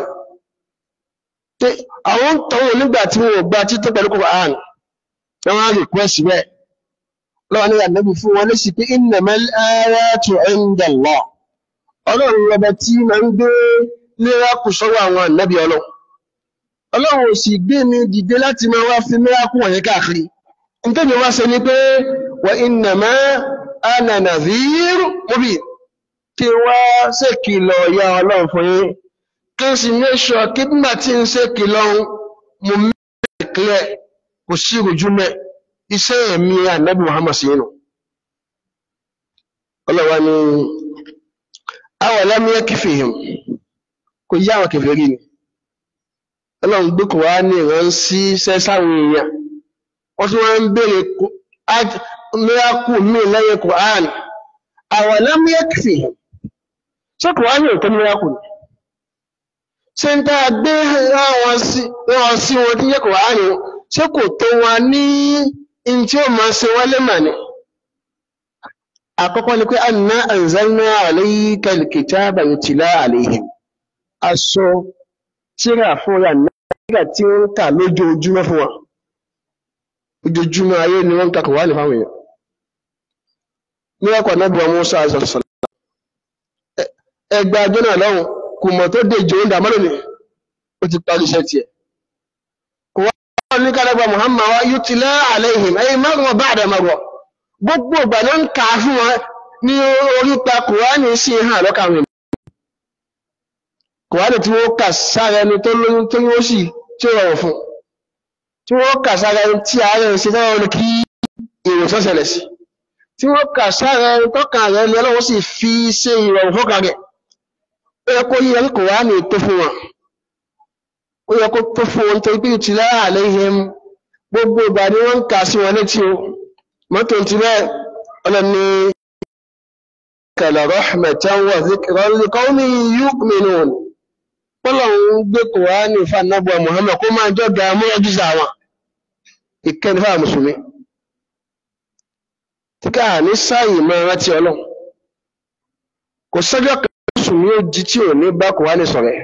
àwọn ń tọ́wọ́ nígbà tí wọn ò gba títọ́ pẹ̀lú kùránì wọ́n á request bẹ́ẹ̀ lọ́wọ́ ní ànábì fún wọn lẹ́sìn pé innamal ayatu 'inda Allah ọlọ́run lọ́bẹ̀ tí ma ń gbé miracle sọ́wọ́ àwọn ànábì ọlọ́run ọlọ́run ò sì gbé mi dìde láti máa wá fi miracle wọ̀nyí káàkiri nítorí wá ṣe ni pé wa innama ana nadhir mubin kí wá ṣèkìlọ̀ ya ọlọ́run fún yín kí n sì make sure kí nígbà tí ń ṣèkìlọ̀ mo mẹ́rin clear kò sí ìrújú mẹ́ iṣẹ́ ẹ̀mí ànábì Muhammad sí inú ọlọ́wà ni àwọn alámúyẹ́ kìfìhìm kò yí àwọn kèfèrí ni ọlọ́run gbé kò wá ní ìran sí sẹ́sáwọn èèyàn wọ́n tún wọ́n ń bèèrè miracle mi lẹ́yìn Quran àwọn alámúyẹ́ kìfìhìm ṣé kò wá ní òtọ́ miracle ni ṣé ń tá a gbé wọn sí wọn tí yẹ kò wá ní ṣé kò tó wọn ní in tí ó máa ṣe wọ́n lé mà ní àkọ́kọ́ ni pé anna anzalna alayka alkitaba yutla alayhim aṣọ tíra fún ya nígbà tí ó ń kà lójoojúmọ́ fún wa ojoojúmọ́ ayé ni wọ́n ń kakọ̀ wá ní fáwọn èèyàn ní ọkọ̀ náàbí ọmọ Musa azọ̀sọ̀lá ẹgbẹ́ ajọ́ náà lọ́hùn kò mọ̀ tó dé ìjọ ń dà mọ́lẹ̀ ni ó ti parí iṣẹ́ tiẹ̀ kò wá ní kálẹ́gbà Muhammad wa yutla alayhim ayé márùn-ún bá àdàmọ̀rọ̀ gbogbo ìgbà ló ń kà á fún wọn ní orípa kùránì sí hàn lọ́kàwé kùránì tí wọ́n kà sára ẹni tó lóyún tó yóò sì tí ó rọrùn fún tí wọ́n kà sára ẹni tí ààrẹ ṣe tọ́rọ ní kí ìwòsàn ṣẹlẹ̀ sí tí wọ́n kà sára ẹni tọ́kà rẹ̀ ní ọlọ́wọ́ sì fi ṣe ìrọ̀rùn fọ́kà rẹ̀ ó yẹ kó yẹ kí kùránì tó fún wọn ó yẹ kó tó fún wọn torí pé ìtìlá àlẹ́ ìhẹ́m gbogbo ìgbà ni wọ́n ń kà sí wọn létí o mọ́tò ti bẹ́ẹ̀ ọlọ́ni kàlà rahmatan wa dhikran li qawmin yu'minun pọ́lọ̀un gbé kòránì fànàbọ̀ Muhammad kó máa jọ ga mọ́ ọjíza wọn ìkẹni fà mùsùlùmí tí ká ní sáyì mọ́ rántí ọlọ́run kò sọ́jọ́ kan mùsùlùmí ó jí tí ò ní bá kòránì sọ̀rẹ̀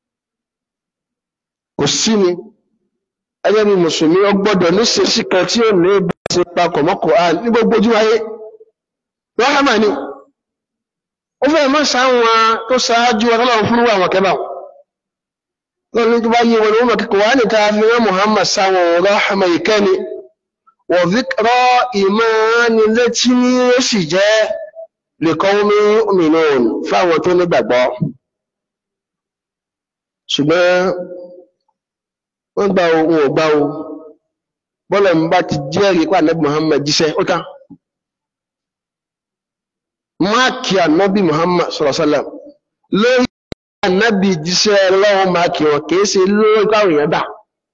kò sí ni ẹgbẹ́ bí mùsùlùmí ó gbọ́dọ̀ ní ṣèṣì kan tí ó ní bá ṣe papọ̀ mọ́ kòránì ní gbogbo ojú ayé ráhámà ni ó fẹ́ mọ́ sáwọn tó ṣáájú ọlọ́run fún àwọn kẹbà lọ́nà tó bá yí wọn ni wọ́n mọ̀ kíkọ̀ wá ní ta fi rán Muhammad sáwọn ráhámà ìkẹ́ni wọ̀ zíkọ́ ìmọ̀-létí ó sì jẹ́ lèkọ́wọ́mí òmìnirun fáwọn tó nígbàgbọ́ ṣùgbọ́n wọ́n gbà o wọn ò gbà o bọ́lọ̀ ń bá ti jẹ́rìí pé ànábì Muhammad jíṣẹ́ ó tán máàkì ànábì Muhammad sallallahu alaihi wasallam lórí ànábì jíṣẹ́ lọ́wọ́ máàkì wọn kìí ṣe lórí káwọn èèyàn dà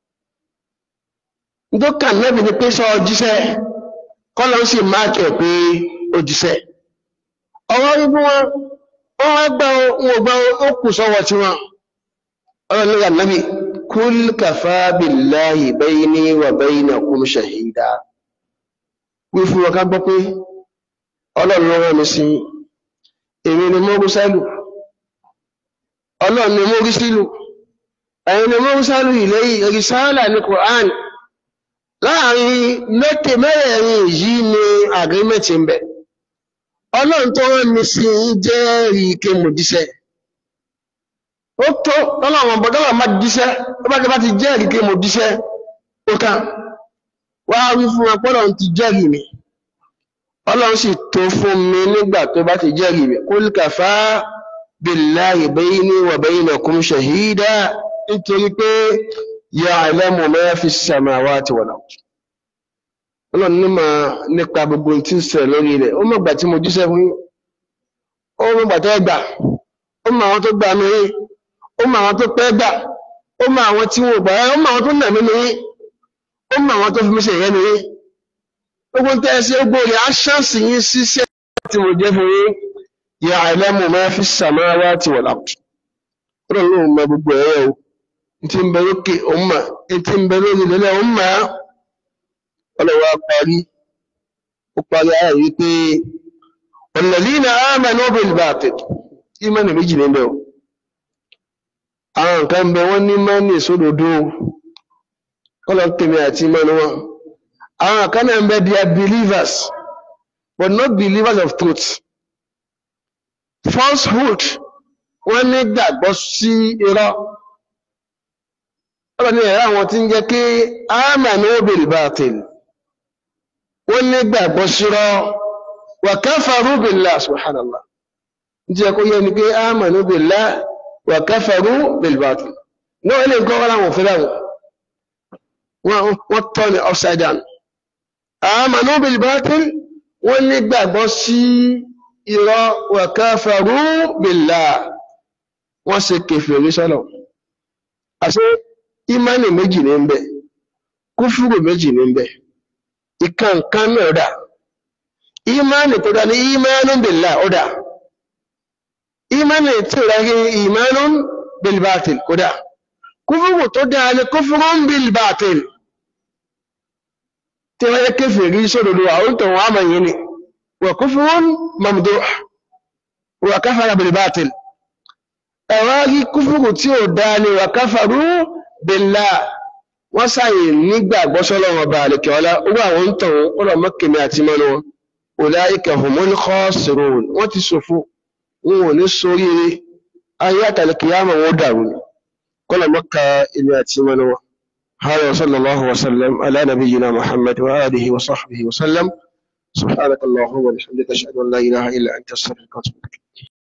nítorí ànábì ni pé sọ jíṣẹ́ kọ́lọ́ sì máàkì ẹ̀ pé ó jíṣẹ́ ọwọ́ wípé wọn wọ́n wá gbà wọn ò gbà ó kù sọ́wọ́ tí wọn ọ̀rọ̀ nígbà ànábì kul kafa billahi bayni wa baynakum shahida wí fún wọn ká gbọ́ pé ọlọ́run ló rán mi sí èmi ni mọ́rúsálù ọlọ́run ni mọ́rúsílù ẹ̀yin ni mọ́rúsálù ìlẹ́yìn rìsáàlà ní Qur'an láàrin mẹ́tẹ̀ mẹ́rẹ̀ẹ̀rin yìí ni agreement ń bẹ ọlọ́run tó rán mi sí jẹ́rìí ike mo jíṣẹ́ ó tó ọlọ́run bọ́dọ́là má jíṣẹ́ ó bá ti jẹ́rìí ike mo jíṣẹ́ ó tán wá wí fún wọn pọ́lọ̀ ti jẹ́rìí mi ọlọ́run sì tó fún mi nígbà tó bá ti jẹ́rìí mi qul kafā billahi bayni wa baynakum shahīdā nítorí pé ya'lamu mā fi s-samāwāti wal-ard ọlọ́run nímọ̀ nípa gbogbo tí ń ṣẹlẹ̀ lórí rẹ̀ ó mọ̀gbà tí mo jíṣẹ́ fún yín ó mọ̀gbà tó gbà ó mọ àwọn tó gbà mí yín ó mọ àwọn tó pẹ́ gbà ó mọ àwọn tí wọn ò gbà ó mọ àwọn tó nà mí ní yín ó mọ àwọn tó fi mí ṣe ìrẹ́ ní yín gbogbo ń tẹ́ ẹ sí gbogbo rẹ̀ á ṣáàṣì yín ṣiṣẹ́ tí mo jẹ́ fún yín ya'lamu ma fi s-samāwāti wal-ard ọlọ́run ló mọ gbogbo ẹ̀rọ o ní ti ń bẹ lókè òun mà ní ti ń bẹ lórí ìlẹ́lẹ̀ òun mà á ọlọ́wọ́ parí ó parí ayà yìí pé walladhīna āmanū bil-bāṭil ìmánì méjì níbẹ̀ o àwọn nǹkan bẹ wọ́n ní mánì sódòdó kọ́lọ̀ tèmi àti ìmánì wọn àwọn kan náà ń bẹ they are believers but not believers of truth falsehood wọ́n ní gbàgbọ́ sí irọ́ ọlọ́ni ẹ̀rọ àwọn tí ń jẹ́ kí āmanū bil-bāṭil wọ́n ní gbàgbọ́ sírọ́ wa kafarū billah subhanallah jẹ́ kó yẹ ni pé āmanū billah wa kafarū bil-bāṭil náà ilé nǹkan wọ́n láwọn òfin láwọn wọ́n tọ́ ni upside down āmanū bil-bāṭil wọ́n ní gbàgbọ́ sí irọ́ wa kafarū billah wọ́n ṣe kèfèrí sọ́lọ̀ àṣẹ ìmánì méjì ní ń bẹ kúfúrù méjì ní ń bẹ ìkànkan náà dà ìmánì tó dá ní ìmánù billah ó dà ìmánì tí ó ráyé ìmánù bilbatil kó dà kúfúrù tó dá ní kúfúrù bilbatil tí wọ́n yẹ kéfèrí sódòdó àwọn tó wọ́n àmà yìí ni wà kúfúrù mamduh wà káfàrà bilbatil ẹ̀wọ́n rí kúfúrù tí ó dá ní wà káfàrú billah wọ́n sáyè nígbàgbọ́ sọ́lọ́wọ́ bá àlèkè ọlá owó àwọn ń tàn ọ̀rọ̀ mọ́kèmí àti mọ́nu wọn ulaika humul khasirun wọ́n ti ṣòfò wọn ò ní sóríire ayé àtàlẹ́kìyàmọ̀ wọn dàrú kọ́lọ̀ mọ́ka ilé àti mọ́nu wọn هذا وصلى الله وسلم على نبينا محمد وآله وصحبه وسلم سبحانك اللهم وبحمدك أشهد أن لا إله إلا أنت أستغفرك وأتوب إليك